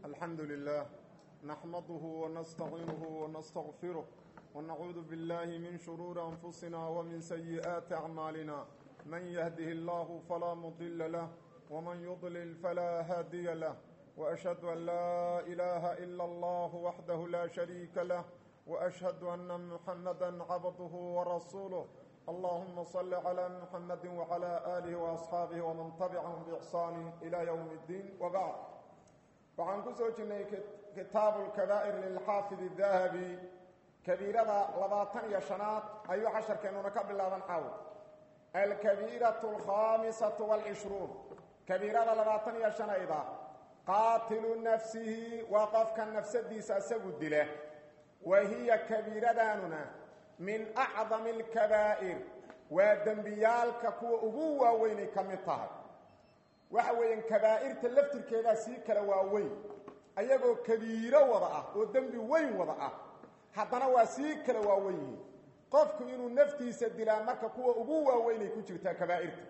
الحمد لله نحمده ونستعينه ونستغفره ونعوذ بالله من شرور أنفسنا ومن سيئات أعمالنا من يهده الله فلا مضل له ومن يضلل فلا هادي له وأشهد أن لا إله إلا الله وحده لا شريك له وأشهد أن محمدا عبده ورسوله اللهم صل على محمد وعلى آله وأصحاabه ومن تبعهم بإحsaan إلى يوم الدين وبعد waxaan ku soo jirnay kitaabu اlkabaa'ir lilxaafid الdahabi kabiirada labaatan iyo shanaad ayuu casharkeennuna ka bilaaban xaw alkabiiraة اlkhaamisaة wاlcishruun kabiirada labaatan iyo shanayda qaatilu nafsihi waa qofka nafsadiisa isagu dila wa hiya kabiiradaanuna min acdami alkabaa'ir waa dembiyaalka kuwa ugu waaweynay ka mid tahay waxa weeyaan kabaa'irta laftirkeedaa sii kala waaweyn ayagoo kabiiro wada ah oo dembi weyn wada ah haddana waa sii kala waawen yihiin qofku inuu naftiisa dilaa marka kuwa ugu waaweynay ku jirtaa kabaa'irta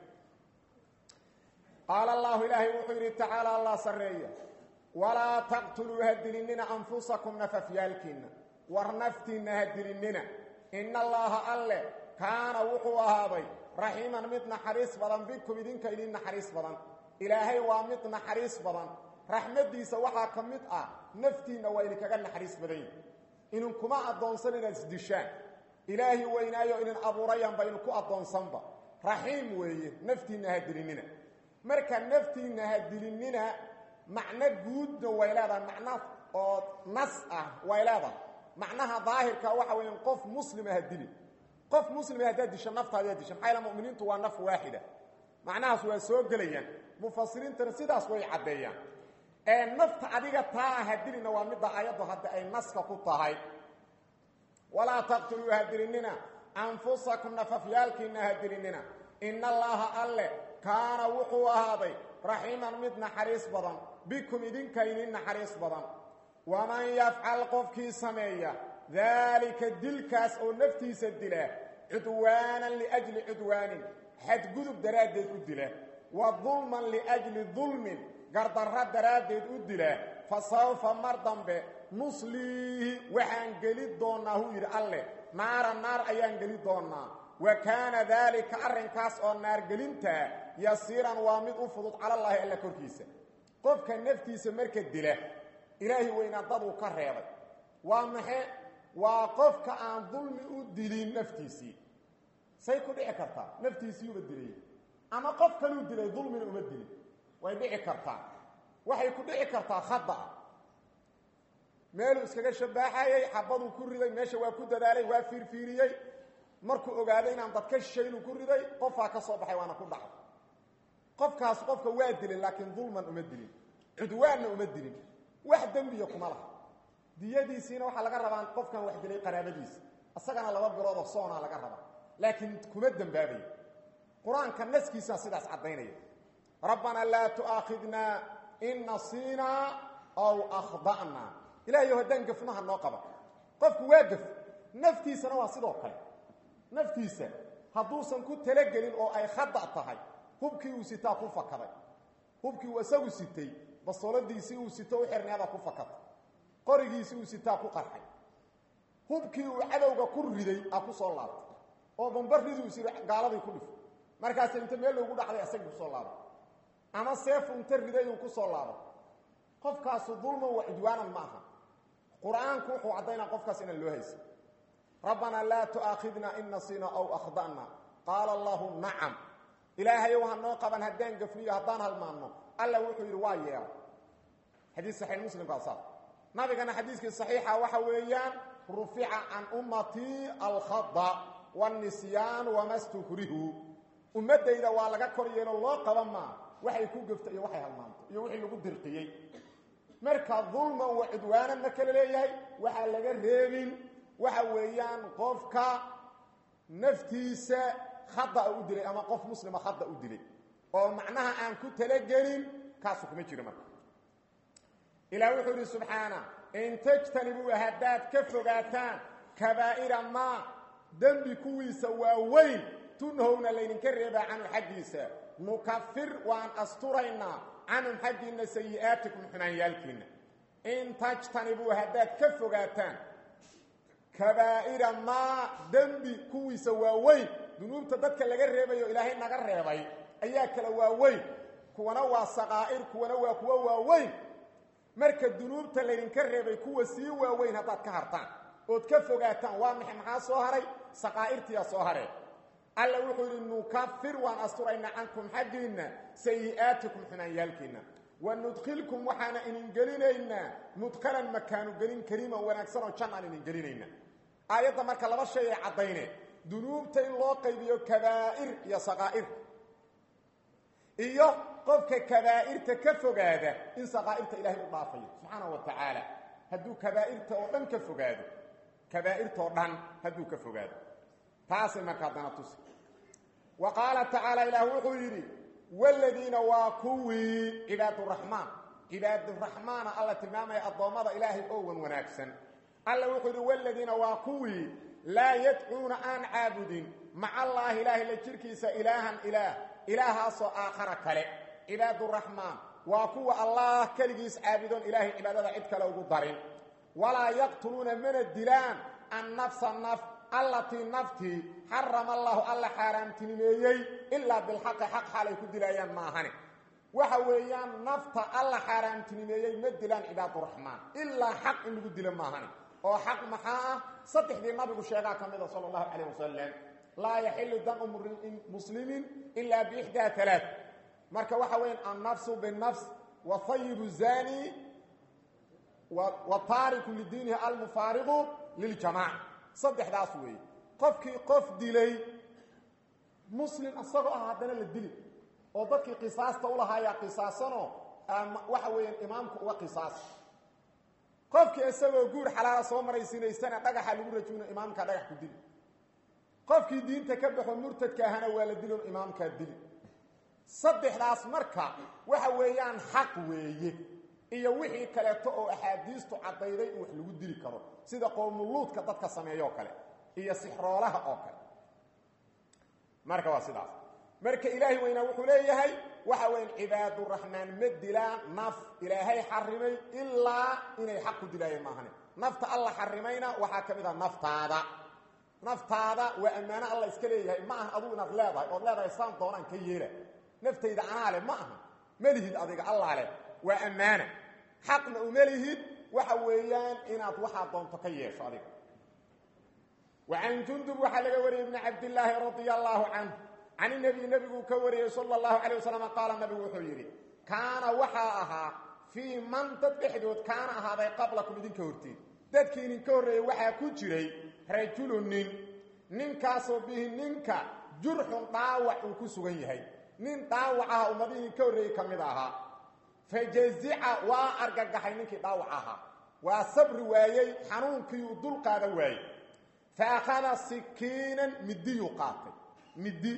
qaala allahu ilaahay wuxuu yidhi tacaala allah sarreeya walaa taqtuluu ha dilinina anfusakum nafafyaalkiinna war naftiinna ha dilinina ina allaha alle kaana wuxuu ahaaday raxiiman mid naxariis badan bikum idinka idin naxariis badan ilaahay waa mid naxariis badan raxmaddiisa waxaa ka mid ah naftiinna waa idinkaga naxariis badan idinkuma addoonsan inaad isdishaan ilaahi weynaayo idin abuurayanba idinku addoonsanba raxiim weeye naftiinna ha dilinina marka naftiinna ha dilinina macno guudna way leedahay macno oo nas ah way leedahay macnaha daahirka waxa weya qof muslima ha dili qof muslima haddaad disho naftaadi disha maxaa yaele muminiintu waa naf waaxida macnahaas waa soo gelayaan mufasiriintana sidaas way caddeeyaan ee nafta adiga taa ha dilina waa midda ayaddu hadda ay naska ku tahay walaa taqtuluu ha dilinina anfusakum nafafyaalkiinna ha dilinina ina allaaha alle kaana wuxuu ahaaday raxiiman mid naxariis badan bikum idinka idin naxariis badan waman yafcal qofkii sameeya daalika dilkaas oo naftiisa dila cudwaanan liajli cudwaanin xadgudub daraaddeed u dila wa dulman liajli dulmin gardarro daraaddeed u dila fa sawfa mar dambe nusliihi waxaan geli doonnaa huu yidhi alleh naara naar ayaan geli doonnaa wa kaana daalika arrinkaas oo naargelintaa yasiiran waa mid u fudud calallaahi alla korkiisa qofka naftiisa marka dila ilaahi weynaa daduu ka reebay waa maxe waa qofka aan dulmi u dilin naftiisii say ku dhici kartaa naftiisiiuba dilay ama qof kaluu dilay dulmina uma dilin way dhici kartaa waxay ku dhici kartaa khada'a meeluu iskaga shabaaxayey xabaduu ku riday meesha waa ku dadaalay waa fiirfiiriyey markuu ogaaday inaan dad ka shishaynuu ku riday qofaa ka soo baxay waana ku dhacay qofkaas qofka waa dilin laakiin dulman uma dilin cudwaanna uma dilin wax dembiya kuma laha diyadiisiina waxaa laga rabaa qofkan wax dilay qaraabadiisa isagana laba biloodoo soonaa laga rabaa laakiin kuma dembaabayo qur-aanka naskiisaa sidaas caddaynaya rabbanaa laa tu'aakhidnaa in nasiinaa aw akhda'naa ilahayo haddaan gafnaha noo qaba qofku waa gaf naftiisana waa sidoo kale naftiisa hadduusan ku talagelin oo ay khada' tahay hubkii uu sitaa ku fakaday hubkii uu isagu sitay basoladiisii uu sito u xirneeda ku fakatay qorigiisii uu sitaa ku qarxay hubkii uu cadowga ku riday a ku soo laabtay oo bambaridii uu siri gaaladii ku dhifay markaas inta meel loogu dhacday asagii kusoo laabay ama seefu inta riday uu ku soo laabay qofkaasu dulman wa cudwaanan ma aha qur-aanku wuxuu caddaynaa qofkaas inaan loo haysan rabbanaa laa tu'aakhidna in nasiina aw akhda'na qaala allahu nacam ilaahayow ha noo qaban haddaan gafniyo haddaan halmaanno alla wuxuu yidhi waa yeelay xadiis saxiix muslimkaa saa nabigana xadiiskii saxiixa waxa weeyaan rufica can ummatii alkhada wاnisyaanu wama stukrihu ummaddayda waa laga kor yeelo loo qaba maa waxay ku gafta iyo waxay halmaanto iyo wixii lagu dirqiyey marka dulman wa cudwaanan ma kala leeyahay waxaa laga reebin waxa weeyaan qofka naftiisa khada u dilay ama qof muslima khada u dilay oo macnaha aan ku talagelin kaasu kuma jiro marka ilaah wuxuu yidhi subxaana in tajtanibuu haddaad ka fogaataan kabaa'ira maa dembi kuwiisa waaweyn tunhowna laydinka reebaa canhu xaggiisa nukafir waan asturaynaa canhum xaggiinna sayi'aatikum xumaanyaalkiinna in tajtanibuu haddaad ka fogaataan kabaa'ira maa dembi kuwiisa waaweyn dunuubta dadka laga reebayo ilaahay naga reebay ayaa kala waaweyn kuwana waa saqaa'ir kuwana waa kuwa waaweyn marka dunuubta laydinka reebay kuwa sii waaweyn haddaad ka hartaan ood ka fogaataan waa maxay maxaa soo haray saqaa'irtiyaa soo haree alla wuxuu yidhi nukafir waan asturaynaa cankum xaggiinna sayi'aatikum xumaanyaalkiinna wa nudkhilkum waxaana idin gelinaynaa mudkhalan makaanu gelin kariiman wanaagsan oo jannaan idin gelinaynaa aayadda marka laba shay ay caddayneen dunuubta in loo qaybiyo kabaa'ir iyo saqaa'ir iyo qofka kabaa'irta ka fogaada in saqaa'irta ilaahay u dhaafayo subxaanahu wa tacaala hadduu kabaa'irta oo dhan ka fogaado kabaa'irta oo dhan hadduu ka fogaado taasay marka haddana tusi wa qaala tacaala ilaah wuxuu yidhi wladiina waa kuwii cibaaduraxmaan cibaaduraxmaana alla tilmaamaya addoommada ilaahay oo wan wanaagsan alla wuxuu yidhi wladiina waa kuwii laa yadcuuna aan caabudin maca allaahi ilaahay la jirkiisa ilaahan ilaah ilaahaasoo aakhara kale cibaaduraxmaan waa kuwa allah keligiis caabudoon ilaahay cibaadada cid kale ugu darin walaa yaqtuluuna mana dilaan annafsa naf allatii naftii xarama allahu alla xaaraamtinimeeyey ilaa bilxaqi xaq xaalay ku dilaayaan maahane waxa weeyaan nafta alla xaaraamtinimeeyey ma dilaan cibaaduraxmaan ilaa xaq in lagu dilo maahane oo xaq maxaa ah saddexdii nabigu sheegaa ka mida sala allahu calayh wasalam laa yaxilu damu muslimin ilaa biixdaa alaa marka waxa weeyaan annafsu binafs wa hayibu zani wa taariku lidiinihi almufaariqu liljamaca saddexdaas weeye qofkii qof dilay muslim isagoo ah haddana la dili oo dadkii qisaasta ulahaayaa qisaasanoo waxa weeyaan imaamku uga qisaas qofkii isagoo guur xalaala soo maraysiinaysana dhagaxa lagu rajuuna imaamkaa dhagax ku dili qofkii diinta ka baxo murtadka ahana waa la dilon imaamkaa dili saddexdaas marka waxa weeyaan xaq weeye iyo wixii kaleeto oo axaadiistu caddayday in wax lagu dili karo sida qowmuluudka dadka sameeyoo kale iyo sixroolaha oo kale marka waa sidaas marka ilaahay weynaa wuxuu leeyahay waxa weyan cibaaduraxmaan ma dilaan naf ilaahay xarimay ilaa inay xaq ku dilaayeen maahane nafta alla xarimayna waxaa ka mid ah naftaada naftaada waa ammaano alla iska leeyahay ma aha adugu inaad leedahay ood leedahay saan doonaan ka yeela naftayda anaa leh ma aha ma lihid adiga allaa leh waa ammaana xaqna uma lihid waxa weeyaan inaad waxaa doonto ka yeesho adiga وعن جندب وxa laga wariyey بن cabdاللaahi رaضي الله عنه can النبي nebiguu ka wariyey slى الlaه عليه وسلم qaala nabigu wuxuu yidhi kaana waxaa ahaa fii man dad dhexdood kaana ahaaday qablakum idinka hortiin dadkii idinka horreeyey waxaa ku jiray rajulu nin ninkaasoo bihi ninka jurxun dhaawac uu ku sugan yahay nin dhaawac aha ummadii idinka horreeyey ka mid ahaa fajazica waa argagaxay ninkii dhaawac ahaa waa sabri waayey xanuunkii uu dul qaada waayey faakhada sikiinan midiyuu qaatay midi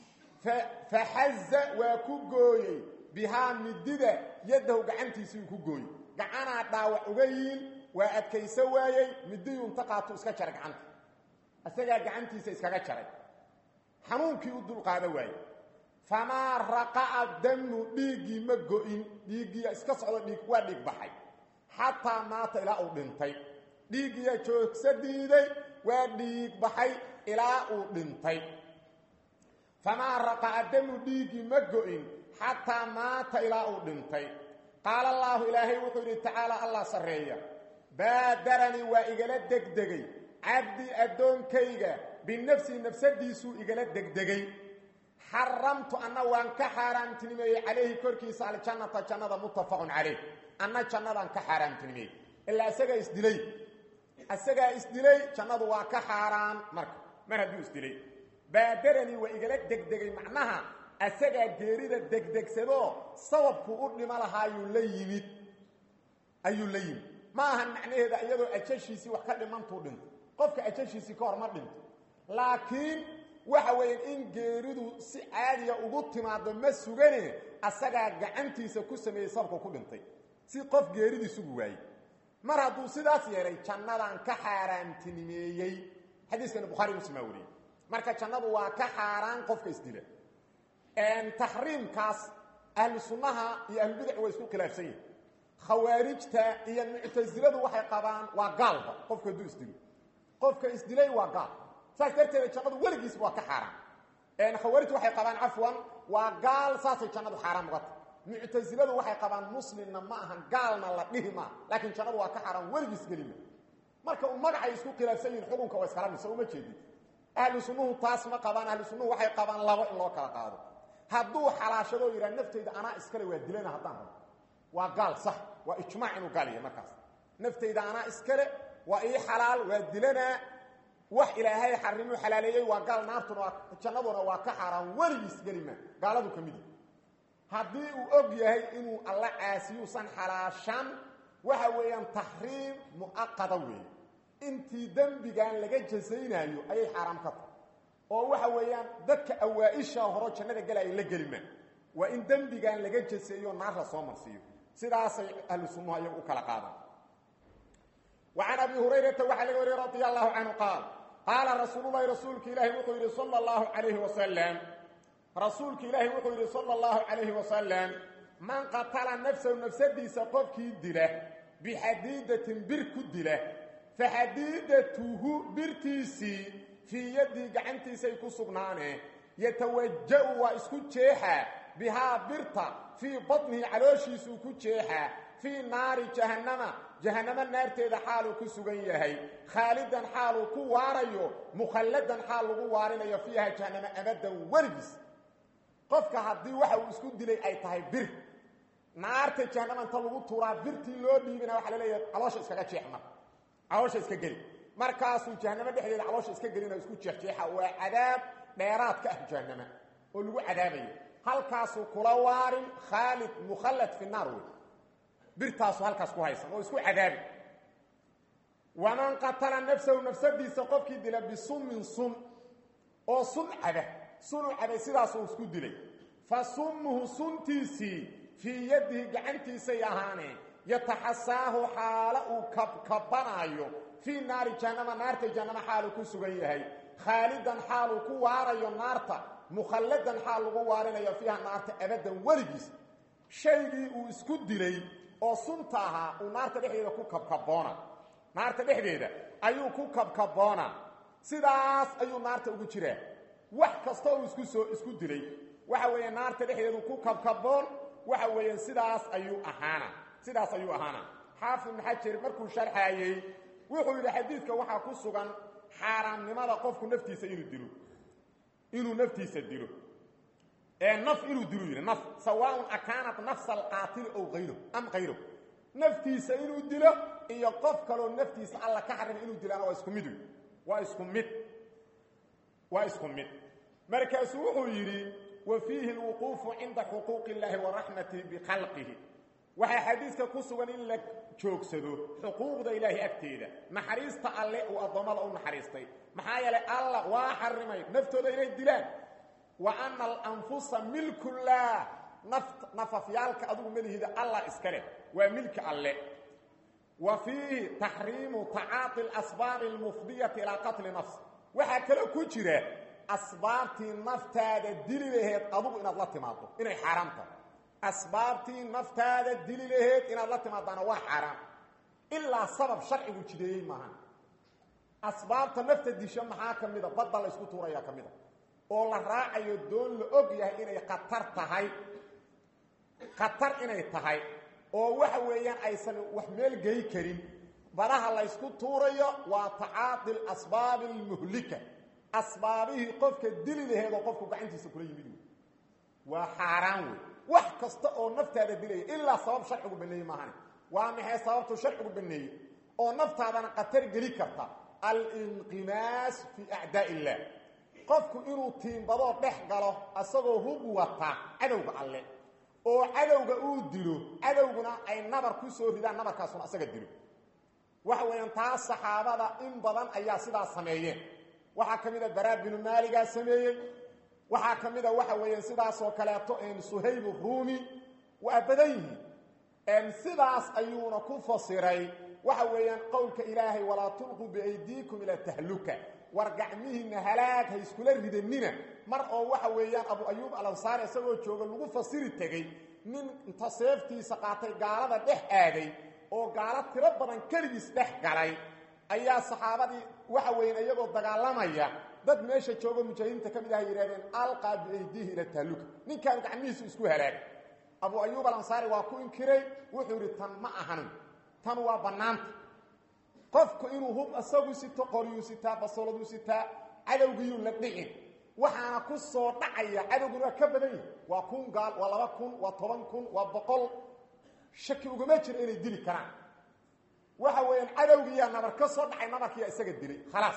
faxaza waa ku gooyey bihaa midida yaddahu gacantiisiiuu ku gooyey gacanaa dhaawac uga yiin waa adkayso waayey midiyuu inta qaatuu iska jaray gacanta isagaa gacantiisa iskaga jaray xanuunkii u dulqaada waayey famaa raqa'a damu dhiiggii ma go-in dhiiggiiya iska socdo dhiig waa dhiig baxay xataa maata ilaa uu dhintay dhiiggiya joogsa diiday waa dhiig baxay ilaa uu dhintay famaa raqa'a damu dhiiggii ma go-in xataa maata ilaa uu dhintay qaala allaahu ilaahay wuxuu yidhi tacaala allah sarreeya baadaranii waa igala degdegay cabdii addoonkayga binafsii nafsadiisuu igala degdegay xaramtu anna waan ka xaaraamtinimeeyey calayhi korkiisa aljannata jannada muttafaqun calayh anna jannadaan ka xaaraamtinimeeyey ilaa isagaa isdilay isagaa isdilay jannadu waa ka xaaraan marka mar hadduu isdilay baadaranii waa igala degdegay macnaha asagaa geerida degdegsadoo sababku u dhimo lahaayuu la yimid ayuu la yimid ma ahan macnaheeda iyadoo ajashiisii wax ka dhimantuu dhinto qofka ajashiisii ka hor ma dhinto laakiin waxa weeyaan in geeridu si caadiya ugu timaado ma sugane asagaa gacantiisa ku sameeyey sababku ku dhintay si qof geeridii sugu waayey mar hadduu sidaas yeelay jannadaan ka xaaraantinimeeyey xadiiskana bukhaari muslim aa wariyey marka jannadu waa ka xaaraan qofka isdila taxriimkaas ahlu sunnaha iyo ahlubidac way isku khilaafsan yihin khawaarijta iyo muctasiladu waxay qabaan waa gaalba qofka hadduu isdilo qofka isdilay waa gaal saas darteeda jannadu weligiisba waa ka xaaraan khawaarijtu waxay qabaan cafwan waa gaal saasay jannadu xaaraan uga tahay muctasiladu waxay qabaan muslimna ma ahan gaalna la dhihi maa laakiin jannadu waa ka xaaraan weligiis gelima marka uu magacay isku khilaafsan yihin xukunka waa iskala mise uma jeedin ahlu sunnuhu taas ma qabaan ahlu sunnuhu waxay qabaan labo in loo kala qaado hadduu xalaashado yidhaha naftayda anaa iskale waa dilana haddaan rabo waa gaal sax waa ijmaac inuu gaal yahay markaas naftayda anaa iskale waa ii xalaal waa dilanaa wax ilaahay xarimuu xalaaleeyey waa gaal naartuna waa jannaduna waa ka xaaraan weligiis gelima gaaladu ka mid haddii uu og yahay inuu alla caasiyuusan xalaashan waxa weeyaan taxriim mu'aqada weeye intii dembigan laga jasaynaayo ayay xaaraam ka tahay oo waxa weeyaan dadka awaa-isha horo jannada gelaya la gelimaan waa in dembigan laga jaseeyo naar la soo marsiiyo sidaasay ahlu sunnuhu ayagu u kala qaadaan wa can abi hurayrata waxaa laga wariyey radia allahu canhu qaal qaala rasuululahi rasuulka ilaahi wuxuu yidhi sala allahu calayhi wasalam rasuulka ilaahi wuxuu yidhi sala allahu calayhi wasalam man qatala nafsahu nafsadiisa qofkii dila bixadiidatin bir ku dila faxadiidatuhu birtiisii fii yaddii gacantiisay ku sugnaaneen yatawaja'u waa isku jeexaa bihaa birta fii batnihi calooshiisuu ku jeexaa fii naari jahannama jahannamo naarteeda xaaluu ku sugan yahay khaalidan xaaluu ku waarayo mukhalladan xaal lagu waarinayo fiiha jahannamo abadan weligiis qofka haddii waxa uu isku dilay ay tahay bir naarta jahannama inta lagu tuuraa birtii loo dhiibina waxaa la leeyahay caloosha iskaga jeexma caloosha iska geli markaasuu jahannamo dhexdeeda caloosha iska gelina isku jeexjeexa waa cadaab dheeraad ka ah jahannama oo lagu cadaabayo halkaasuu kula waarin khaalid mukhallad fi naar wey birtaasu halkaas ku haysan oo isku cadaabi waman qatala nafsahu nafsadiisa qofkii dila bisummin sum oo sun caba sunu cabay sidaasuu isku dilay fa summuhu suntiisii fii yadihi gacantiisay ahaaneen yataxasaahu xaalo uu kabkabanaayo fii naari jahannama naarta jahannama xaaluu ku sugan yahay khaalidan xaaluu ku waarayo naarta mukhalladan xaal lagu waarinayo fiiha naarta abadan weligiis shaygii uu isku dilay oo sunta ahaa uu naarta dhexdeeda ku kabkaboona naarta dhexdeeda ayuu ku kabkaboona sidaas ayuu naarta ugu jiraa wax kastoo uu isku soo isku dilay waxa weeye naarta dhexdeedu ku kabkaboon waxa weeyaan sidaas ayuu ahaana sidaas ayuu ahaana xaafid ibn xajar markuu sharxaayey wuxuu yidhi xadiidka waxaa ku sugan xaaraamnimada qofku naftiisa inuu dilo inuu naftiisa dilo ee naf inuu dilo yidhi naf sawaaun akaanat nafsa alqaatili ow ayro am kayro naftiisa inuu dilo iyo qof kaloo naftiisa alla ka xarima inuu dilaana waa isku mid wey waa isku mid waa isku mid markaasuu wuxuu yidhi wa fiihi alwuquufu cinda xuquuqi illaahi wa raxmatihi bikhalqihi waxaa xadiiska ku sugan in la joogsado xuquuqda ilaahi agteeda naxariista alle uu addoommada u naxariistay maxaa yeelay alla waa xarimay naftooda inay dilaan wa ana alanfusa milkullah naft nafafyaalka adugu malihida allah iska leh waa milki alle wa fiihi taxriimu tacaaqi alasbaabi almufdiyati ilaa qatli nafs waxaa kaloo ku jira asbaabtii naftaada dili laheed adugu inaad la timaado inay xaaraam tahay asbaabtii naftaada dili laheed inaad la timaadaana waa xaaraam ilaa sabab sharcigu jideeyey maaha asbaabta nafta disha maxaa ka mida badda la ysku tuurayaa ka mida oo la raacayo doon la og yahay inay khatar tahay khatar inay tahay oo waxa weeyaan aysan wax meel gey karin badaha la ysku tuurayo waa tacaadi alasbaabi almuhlika asbaabihii qofka dili laheed oo qofku gacantiisa kula yimid wey waa xaaraan wey wax kasta oo naftaada dilaya ilaa sabab sharcigu baneeyey maahane waa maxay sababtu sharcigu baneeyey oo naftaadana khatar geli karta alinqimaas fii acdaa illah qofku inuu tiimbadoo dhex galo asagoo hub wata cadowga alle oo cadowga uu dilo cadowguna ay nabar ku soo ridaan nabarkaasuna asaga dilo waxa weeyaan taas saxaabada in badan ayaa sidaas sameeyeen waxaa ka mid a baraa binu maaligaa sameeyey waxaa ka mid a waxa weeyaan sidaasoo kaleeto suhayb ruumi waa badan yihiin sidaas ayuuna ku fasiray waxa weeyaan qowlka ilaahay walaa tulquu biaydiikum ila tahluka war gacmihiinna halaag ha iskula ridanina mar oo waxa weeyaan abu ayuub alansaari isagoo jooga lagu fasiri tegey nin inta seeftiisa qaatay gaalada dhex aaday oo gaalo tiro badan keligiis dhex galay ayaa saxaabadii waxa weyn iyagoo dagaalamaya dad meesha joogo mujaahidiinta ka mid ah yidhahdeen alqaa biaydiihi ila tahluka ninkaan gacmihiisu isku halaagay abu ayuub alansaari waa ku inkiray wuxuu yidhi tan ma ahanin tan waa bannaanta qofku inuu hub isagu sito qoryuu sitaa basoladuu sitaa cadowgiyuu la dhicin waxaana ku soo dhacaya cadowguna waa ka badan yihi waa kun gaal waa laba kun waa toban kun waa boqol shaki ugama jiro inay dili karaan waxa weeyaan cadowgiiyaa nabar ka soo dhacay nabarkiiyaa isaga dilay khalaas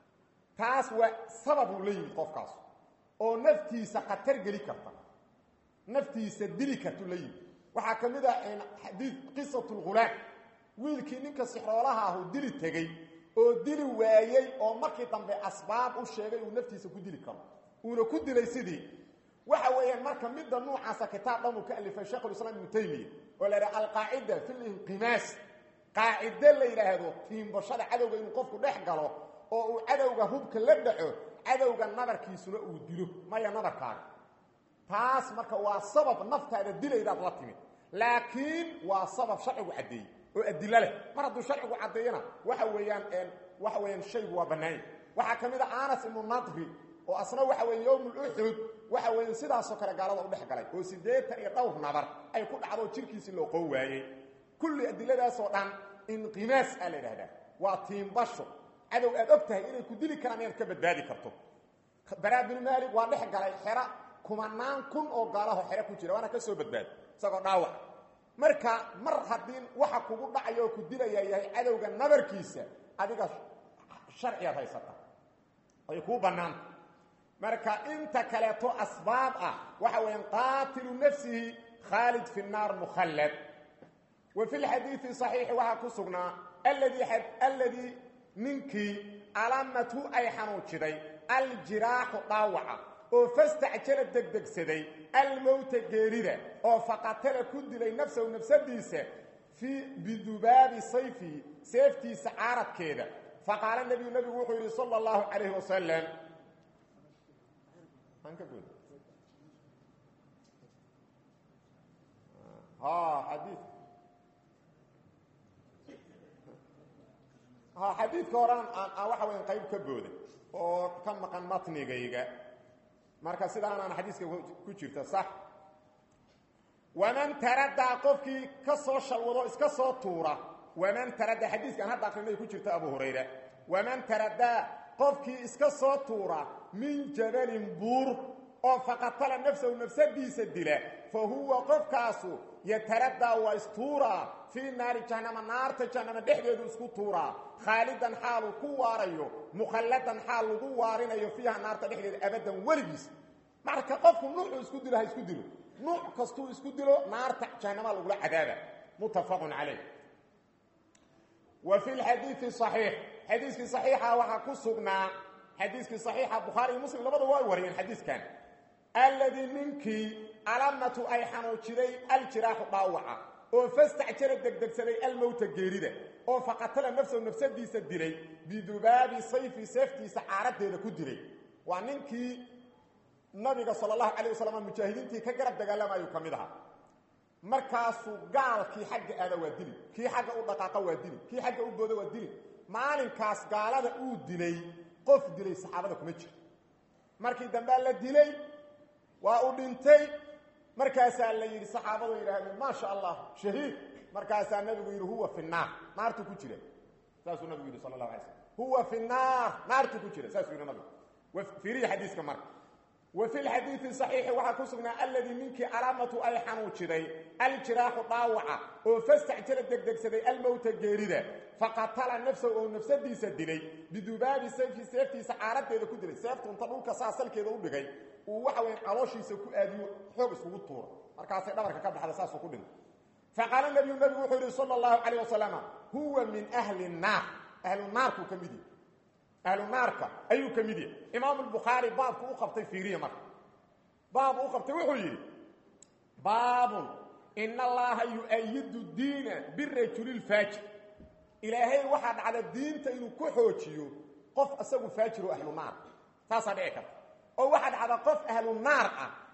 taas waa sababuu la yimid qofkaas oo naftiisa khatar geli karta naftiisa dili kartuu la yimid waxaa ka mid ah xadiid qisatu lghulaam wiilkii ninka sixroolaha ahu dili tegey oo dili waayey oo markii dambe asbaab u sheegay uu naftiisa ku dili karo uuna ku dilay sidii waxa weeyaan marka midda nuucaasa kitaab dhan uu ka alifay sheikhulislaam ibnu taymiya oo la yidhaha alqaacida fi linqimaas qaacide la yidhaahdo tiimbashada cadowga inuu qofku dhex galo oo uu cadowga hubka la dhaco cadowga nabarkiisuna uu dilo maya nabarkaaga taas marka waa sabab naftaada dilaydaad la timid laakiin waa sabab sharcigu caddeeyey oo adilo leh mar hadduu sharcigu caddeeyana waxa weeyaan waxa weeyaan shaygu waa bannaanya waxaa ka mid a anas ibnu nadri oo asna waxa weeye yowmuluxud waxa weeye sidaasoo kale gaalada u dhex galay oo siddeetan iyo dhowr nabar ay ku dhacdo jirkiisii loo qoo waayey kulli adiladaasoo dhan inqimaas aa la idhahdaa waa tiimbasho cadow aad og tahay inay ku dili karaan inaad ka badbaadi karto baraa binu maalik waa dhex galay xera kumanaan kun oo gaalaho xero ku jira waana ka soo badbaadi isagoo dhaawac marka mar haddii waxa kugu dhacaya oo ku dilaya yahay cadowga nabarkiisa adiga sharciyaad haysata ay kuu bannaanta marka inta kaleeto asbaab ah waxa weeyaan qaatilu nafsihi khaalid fi nnaar mukhallad wa fi lxadiidi saxiixi waxaa ku sugnaa alladii alladii ninkii alamathu ay xanuujiday aljiraaxu dhaawaca oo fastacjala degdegsaday almowta geerida oo faqatala ku dilay nafsahu nafsadiisa fii bidubaabi sayfihi seeftiisa caaradkeeda faqaala nebiyu nebigu wuxuu yidhi sala allahu calayhi wasalam xadii ha xadiidka horaan aan waxa weyan qayb ka booday oo ka maqan matnigayga marka sidaanaan xadiiska ku jirta sax waman taradaa qofkii ka soo shalwado iska soo tuura waman taradaa xadiiskaan hadda akrinay ku jirta abu hurayra waman taradaa qofkii iska soo tuura min jabalin buur oo faqatala nafsahu nafsadiisa dila fa huwa qofkaasu yataradaa waa istuuraa fii naari jahnama naarta jahnama dhexdeedu isku tuuraa khaalidan xaaluu ku waarayo mukhalladan xaal lagu waarinayo fiiha naarta dhexdeeda abadan weligiis marka qofku nuucuu isku dilo ha isku dilo nuuc kastuu isku dilo naarta jahnama lagula cadaaba muttafaqun calayh wa fi lxadiidi saxiix xadiiskii saxiixa waxaa ku sugnaa xadiiskii saxiixa bukhaari iyo muslim labada waa wariyeen xadiiskan alladii ninkii alamatu ay xanuujiday aljiraaxu dhaawaca oo fastacjala degdegsaday almowta geerida oo faqatala nafsahu nafsadiisa dilay bidubaabi sayfi seeftiisa caaradeeda ku dilay waa ninkii nabiga sal allahu calayh wasalam mujaahidiintii ka garab dagaalamayuu ka mid ahaa markaasuu gaalkii xagga aada waa dili kii xagga u dhaqaaqa waa dili kii xagga u booda waa dili maalinkaas gaalada uu dilay qof dilay saxaabada kuma jiro markii dambea la dilay waa u dhintay markaasaa la yidhi saxaabadu yidhaahdeen maa sha allah shahiid markaasaa nabigu yidhi huwa fi naar naartuu ku jira saasuu nabigu yidhi sala allahu alay slam huwa fi naar naartuu ku jira saasuu yidhi nabigu fiiriya xadiiska marka wa fi lxadiidi saxiixi waxaa ku sugnaa alladii ninkii calaamatu ay xanuujiday aljiraaxu dhaawaca oo fastacjala degdegsaday almowta geerida faqatala nafsahu oo nafsadiisa dilay bidubaabi sayfi seeftiisa caaradeeda ku dilay seeftu inta dhulka saa salkeeda u dhigay uu waxa weya calooshiisa ku aadiyo xoog iskugu tuuro markaasay dhabarka ka baxda saasuu ku dhintay faqaala nabiyu nabigu wuxuu yidhi sala allahu calayh wasalama huwa min ahli nnaar ahlu naarkuu ka mid yahy ahlu naarka ayuu ka mid yahay imaamu lbukhaari baabku u qabtay fiiriya marka baabu u qabtay wuxuu yidhi baabun ina allaha yu-ayidu diina birajuli lfaajir ilaahay waxaa dhacda diinta inuu ku xoojiyo qof isagu faajir oo ahlu naar taasaa dhici karta oo waxaa dhacda qof ahlu naar ah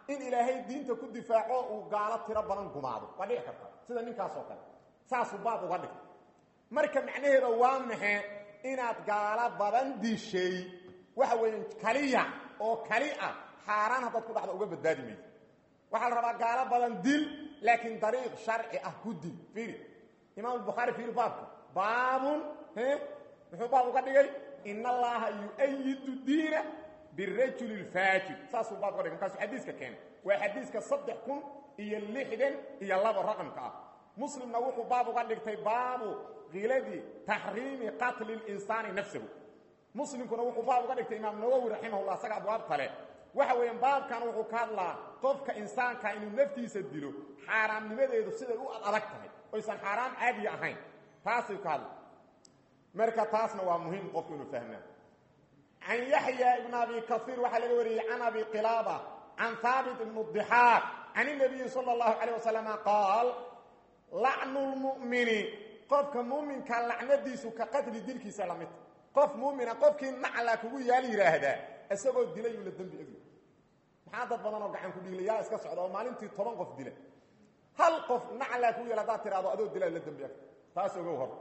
in ilaahay diinta ku difaaco uu gaalo tiro badan gumaado waa dhici karta sida ninkaas oo kale saasuu baab uga dhig marka macnaheeda waa maxe inaad gaalo badan dishay waxa weeyaan kaliya oo kali ah xaaraan haddaad ku dhacdo uga badbaadi mayso waxaa la rabaa gaalo badan dil laakiin dariiq sharci ah ku dil fiiri imaam albukhaari fiiri baabka baabun muxuu baab uga dhigay in allaha yu-ayidu diina birajuli lfaajir saasuu baab uga dhigay markaasuu xadiiska keenay waa xadiiska saddex kun iyo lixdan iyo labo raqamka ah muslimna wuxuu baab uga dhigtay baabu kiladii taxriimi qatli linsaani nafsahu muslimkuna wuxuu baab uga dhigtay imaam nawowi raximahullah isaga abwaab kale waxa weeyaan baabkan wuxuu ka hadlaa qofka insaanka inuu naftiisa dilo xaaraamnimadeedu siday u adag tahay oysan xaaraam caadiya ahayn taasay ka hadla marka taasna waa muhiim qofku inuu fahmaa can yaxya ibn abi kaiir waxaa laga wariyey can abi qilaaba can haabit ibn dixaaq can inabiyi sala allahu calayh wasalama qaal lacnu lmu'mini qofka muuminka lacnadiisu ka qatli dilkiisa lamid qof muumina qofkii nacla kugu yaal yidhaahdaa isagoo dilay uu la dembi egi maxaa dad badan oo gacan ku dhiiglayaa iska socda oo maalintii toban qof dila hal qof naclaa kugu yaal haddaad tidhahdo adoo dilaa la dembi eg taas ogow hor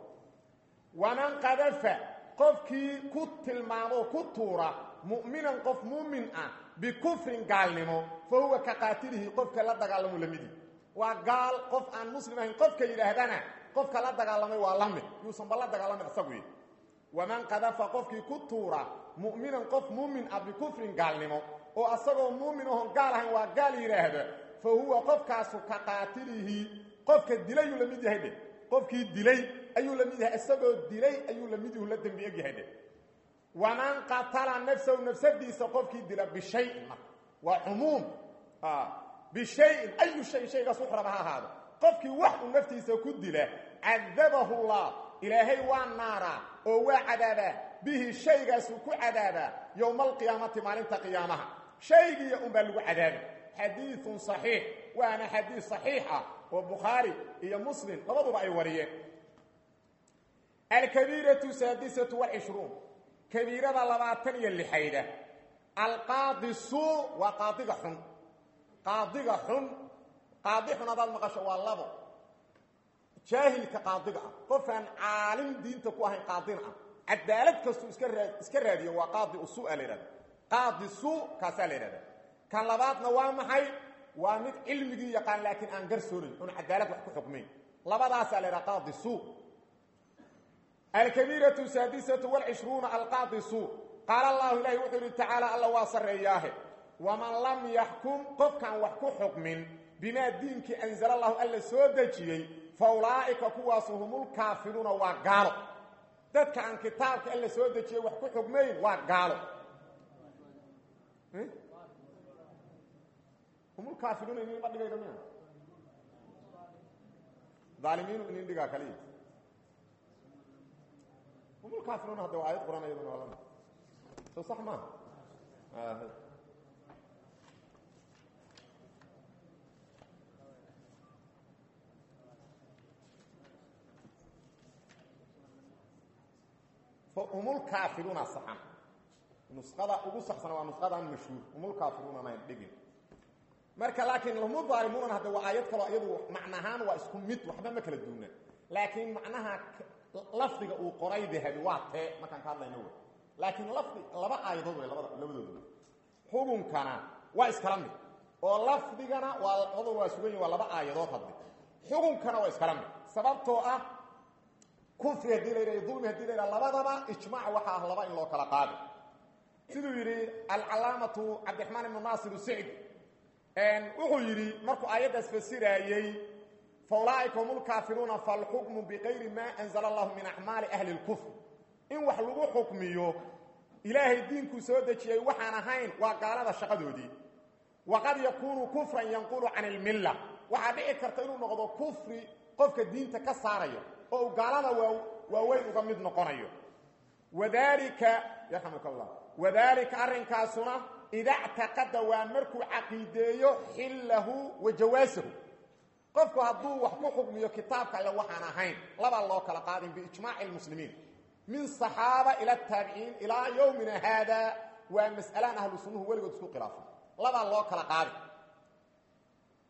waman qadafa qofkii ku tilmaamo ku tuura mu'minan qof muumin ah bikufrin gaalnimo fa huwa ka qaatilihi qofka la dagaalamo lamidi waa gaal qof aan muslim ahayn qofka yidhaahdana qofka la dagaalamay waa la mid yuusanba la dagaalamay isagu waman qadafa qofkii ku tuura mu'minan qof muumin ah bikufrin gaalnimo oo asagoo muumin oon gaal ahayn waa gaal yidhaahda fa huwa qofkaasu ka qaatilihi qofka dilayuu la mid yahay dhe qofkii dilay ayuu la mid yahay isagoo dilay ayuu la mid yahu la dembi eg yahay dhe waman qatala nafsahu nafsadiisa qofkii dila bishayin marka waa cumuum bishayin ayu shay shaygaas wuxu raba ha ahaado qofkii wax uu naftiisa ku dila cadabahu llah ilaahay waa naaraa oo waa cadaabaa bihi shaygaasuu ku cadaabaa yowma alqiyaamati maalinta qiyaamaha shaygiiya unbaa lagu cadaaba xadiiun صaxiix waana xadiis صaxiix ah oo bukhaari iyo muslim labaduba ay wariyeen alkabiiratu saadisatu wlcishruun kabiirada labaatan iyo lixayda alqaadi suu waa qaadiga xun qaadiga xun qaadi xun hadaad maqasho waa labo jaahilka qaadiga ah qofaan caalim diinta ku ahayn qaadina ah cadaalad kastuu iska raa iska raadiyo waa qaadi usua la yidhahda qaadi suu kaasaa la yidhahda kan labaadna waa maxay waa mid cilmigii yaqaan laakiin aan garsoonayn oon cadaalad wax ku xukmayn labadaasaa la yidhaha qaadi suu alkabiiratu saadisatu wlcishruuna alqaadi suu qaala allahu ilaahi wuxuu yidhi tacaala alla waa sarreeyaahe waman lam yaxkum qofkaan wax ku xukmin bimaa diinkii anzala allahu alla soo dejiyey fa ulaa'ika kuwaasu humulkaafiruuna waa gaalo dadka aan kitaabka alla soo dejiyey wax ku xukmayn waa gaalo humulkaafiruuna idinma dhigayda miya aalimiinu idin dhigaa kaliya humulkaafiruuna hadda waa aayad quraan iyaduna waa lami soo sax maaha humulkaafiruuna saxan nusqada ugu saxsana waa nusqadan mashhuur humulkaafiruuna mayn dhigin marka laakiin humu-daalimuunana hadda waa aayad kaloo iyadu macnahaan waa isku mid waxba ma kala duuna laakiin macnaha lafdiga uu qoray dahabi waa tee markaan ka hadlayno wey laakiin lafdi laba aayadood way labada labadooda xukunkana waa iskala mid oo lafdigana waa labada waa sugan yihin waa laba aayadood hadde xukunkana waa iskala mid sababtoo ah kufri haddii la yidhah dulmi hadii la yidhah labadaba ijmaac waxa ah laba in loo kala qaado siduu yidhi alcalaamatu cabdiraxmaan ibnu naasir sicdi wuxuu yidhi markuu aayaddaas fasiraayey fa ulaaئika hum lkaafiruuna falxukmu bikayri ma anzla allahu min acmaali ahli اlkufr in wax lagu xukmiyo ilaahay diinkuu soo dejiyey waxaan ahayn waa gaalada shaqadoodii waqad yakuunu kufran yanqulu can اlmilla waxaa dhici karta inuu noqdo kufri qofka diinta ka saarayo oo uu gaalada waaweyn uga mid noqonayo wadalika yarxamuk allah wadalika arrinkaasuna ida ctaqada waa markuu caqiideeyo xillahu wa jawaasahu qofku hadduu wax ku xukmiyo kitaabka alle waxaan ahayn labaa loo kala qaadin biijmaaci lmuslimiin min صaxaaba ila taabiciin ilaa yowmina haada waa mas'alaan ahlu sunnuhu weligood isku khilaafay labaa loo kala qaadi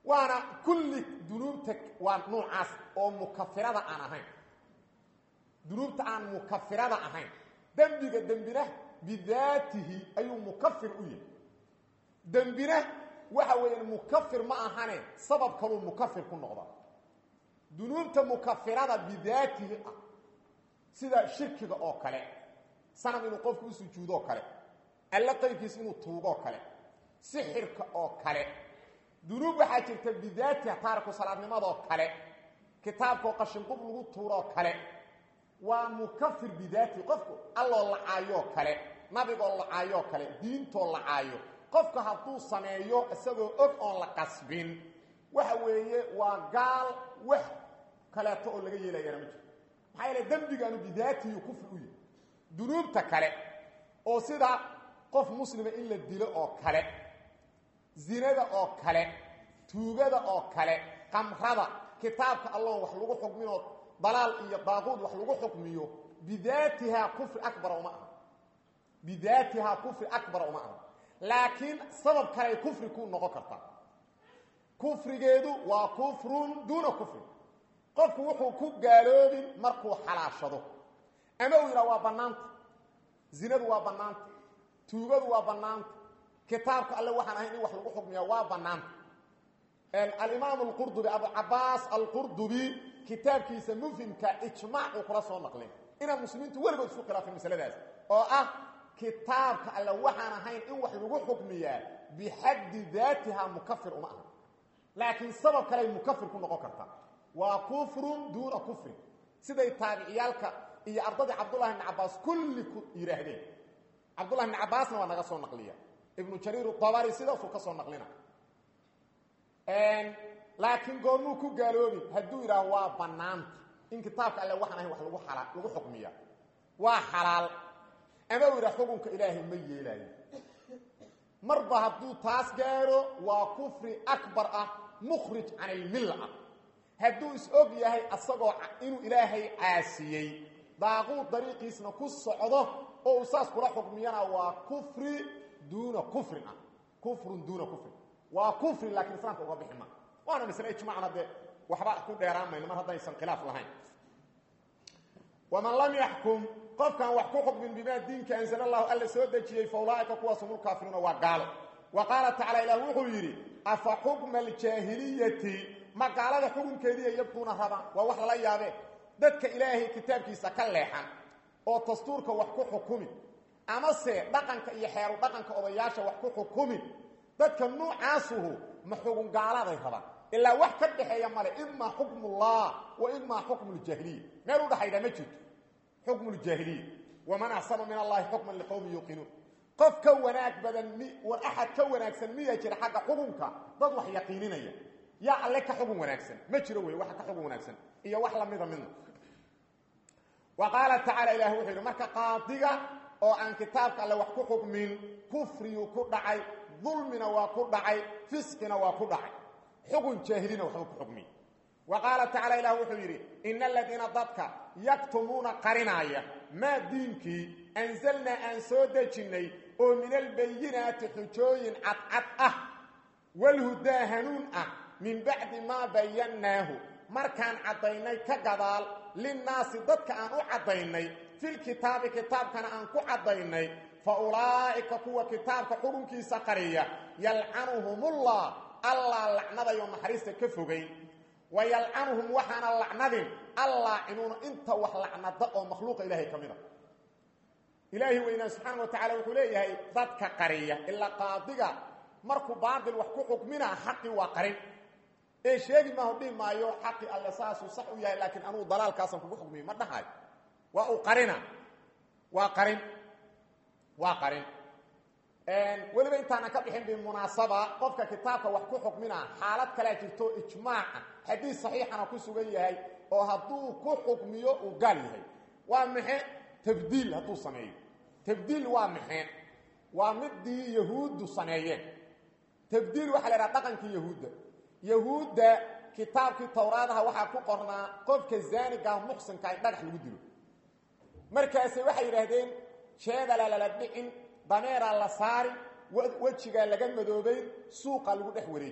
waana kulli dunuubta waa nuucaas oo mukafirada aan ahayn dunuubta aan mukafirada ahayn dembiga dembina bidaatihi ayuu mukafir u yahay dembina waxa weeyaan mukafir ma ahane sabab kaluu mukafir ku noqda dunuubta mukafirada bidaatihi ah sida shirkiga oo kale sanam inuu qofku u sujuudoo kale alle qayrkiis inuu tuugoo kale sixirka oo kale dunuub waxaa jirta bidaatiha taariku salaadnimadoo kale kitaabkaoo qashinqub lagu tuuroo kale waa mukafir bidaatihi qofku alloo lacaayoo kale nabigoo lacaayoo kale diintoo lacaayo qofka hadduu sameeyo isagoo og oon la qasbin waxa weeye waa gaal wax kaleeto oo laga yeelayana ma jirto maxaa yeele dembigaanu bidaatihi kufri u yahay dunuubta kale oo sida qof muslima in la dilo oo kale zinada oo kale tuugada oo kale qamrada kitaabka alloon wax lagu xukminoo dalaal iyo daaquud wax lagu xukmiyo bidaatihaa kufri abara uma aha bidaatihaa kufri akbara uma aha laakiin sabab kaley kufri ku noqon kartaa kufrigeedu waa kufrun duuna kufri qofku wuxuu ku gaaloobin markuu xalaashado ama uu yidhaha waa bannaanta zinadu waa bannaanta tuugadu waa bannaanta kitaabka alle waxaan ahayn in wax lagu xukmiya waa bannaanta alimaam alqurdubi abucabaas alqurdubi kitaabkiisa mufhimka ijmaac uu kula soo naqlin inaan muslimiintu weligood isku khilaafin masaladaas oo ah kitaabka alle waxaan ahayn in wax lagu xukmiyaa bixaddi daatiha mukafir uma aha laakiin sabab kaley mukafir ku noqon kartaa waa kufrun duuna kufrin siday taabiciyaalka iyo ardadii cabdullahi bni cabaas kulli ku yidhaahdeen cabdullahi bni cabaasna waa naga soo naqliya ibnu jariir dabari sidaasuu ka soo naqlina laakiin goormuu ku gaaloobin hadduu yidhaaho waa bannaanta in kitaabka alle waxaan ahayn wax lagu ala lagu xukmiya waa xalaal ama uu yidhaha xukunka ilaahay ma yeelaayo marba hadduu taas gaaro waa kufri akbar ah mukhrij can ilmilla ah hadduu is og yahay asagoo inuu ilaahay caasiyey daaquud dariiqiisna ku socdo oo uu saas kula xukmiyana waa kufri duuna kufrin ah kufrun duuna kufrin waa kufri laakiin islaamka uga bixi ma waana masle ijmacna dee waxba ku dheeraan mayno mar haddaysan khilaaf lahayn waman lam yaxkum qofkaan wax ku xukmin bimaa diinka anzala allahu alla soo dejiyey fa ulaaika kuwaas hum lkaafiruuna waa gaalo wa qaala tacala ilaah wuxuu yidhi afa xukma aljaahiliyati ma gaalada xukunkeediiya yabkuuna rabaan waa wax lala yaabee dadka ilaahay kitaabkiisa ka leexan oo dastuurka wax ku xukumi amase dhaqanka iyo xeeru dhaqanka odayaasha wax ku xukumi dadka nuucaasuhu ma xugun gaaladay rabaan ilaa wax ka dhexeeya male imaa xukmullah wa imaa xukmu ljaahiliya meel u dhaxayda ma jirto xukmu ljaahiliya waman axsanu min allahi xukman liqowmi yuuqinuun qof ka wanaag badan mi war axad ka wanaagsan miya jira xagga xukunka dad wax yaqiininaya yaa alle ka xugun wanaagsan ma jiro wey waxa ka xugun wanaagsan iyo wax lamida midna wa qaala tacaala ilah wuxuu yidhi marka qaadiga oo aan kitaabka alle wax ku xukmin kufriyuu ku dhacay dulmina waa ku dhacay fisqina waa ku dhacay xugun jaahilina waxbuu ku xukmiy wa qaala tacala ilah wuxuu yidhi ina aladiina dadka yaktumuuna qarinaaya maa diinkii anzalnaa aan soo dejinnay oo min albayinaati xujooyin cadcad ah walhudaa hanuun ah min bacdi maa bayannaahu markaan caddaynay ka gadaal linnaasi dadka aan u caddaynay filkitaabi kitaabkana aan ku caddaynay fa ulaa'ika kuwa kitaabka xukunkiisa qariya yalcanuhumullah allaa lacnadayo naxariista ka fogay wa yalcanuhum waxaana lacnadin allaacinuuna inta wax lacnada oo makhluuqa ilaahay ka mid a ilaahi weynaa subxaana wa tacala wuxuu leeyahay dadka qariya ilaa qaadiga markuu baatil wax ku xukminaa xaqii waa qarin ee sheegi maaho dhihi maayo xaqii alle saasuu sax u yahay laakiin anugu dalaalkaasaan kugu xukmiyo ma dhahayo waa uu qarina waa qarin waa qarin weliba intaanan ka bixin bimunaasaba qofka kitaabka wax ku xukmina xaalad kalea jirto ijmaaca xadiis saxiixana ku sugan yahay oo hadduu ku xukmiyo uu gaal yahay waa maxe tabdiil hadduu sameeyo tabdiil waa maxe waa midii yahuuddu sameeyeen tabdiil waxaa la idhaha dhaqankii yahuudda yahuudda kitaabkii towraadaha waxaa ku qornaa qofka zaanigaa muxsinka in dhagax lagu dilo markaase waxay yidhaahdeen jeedala lala dhicin dameeraa la saari wejigaa laga madoobayn suuqa lagu dhex wareejin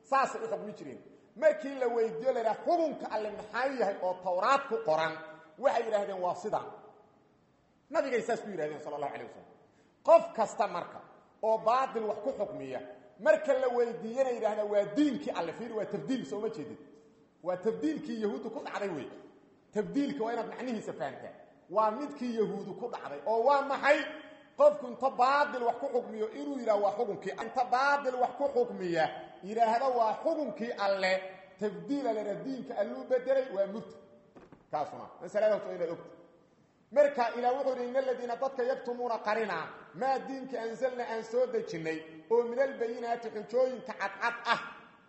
saasay u xukmi jireen markii la weydiiyo la yidhaha xukunka alle maxaa yahay oo tawraad ku qoran waxay yidhaahdeen waa sidaa nabigay saas ku yidhahdeen sala allahu alay wasalam qof kasta marka oo baatil wax ku xukmiya marka la weydiiyana yidhahdaa waa diinkii alle fiir waa tabdiil sooma jeedid waa tabdiilkii yahuuddu ku dhacday wey tabdiilka waa inaad macnihiisa fahamtaa waa midkii yahuudu ku dhacday oo waa maxay qofku inta baatil wax ku xukmiyo inuu yidhaha waa xukunkii inta baatil wax ku xukmiya yidhaahda waa xukunkii alle tabdiila lena diinka alluu bedelay waa murta kaasuna masaladaas waa inaad ogta marka ilaa wuxuu yidhi in aladiina dadka yaktumuuna qarina maa diinka ansalna aan soo dejinnay oo min albayinaati xujooyinka cadcad ah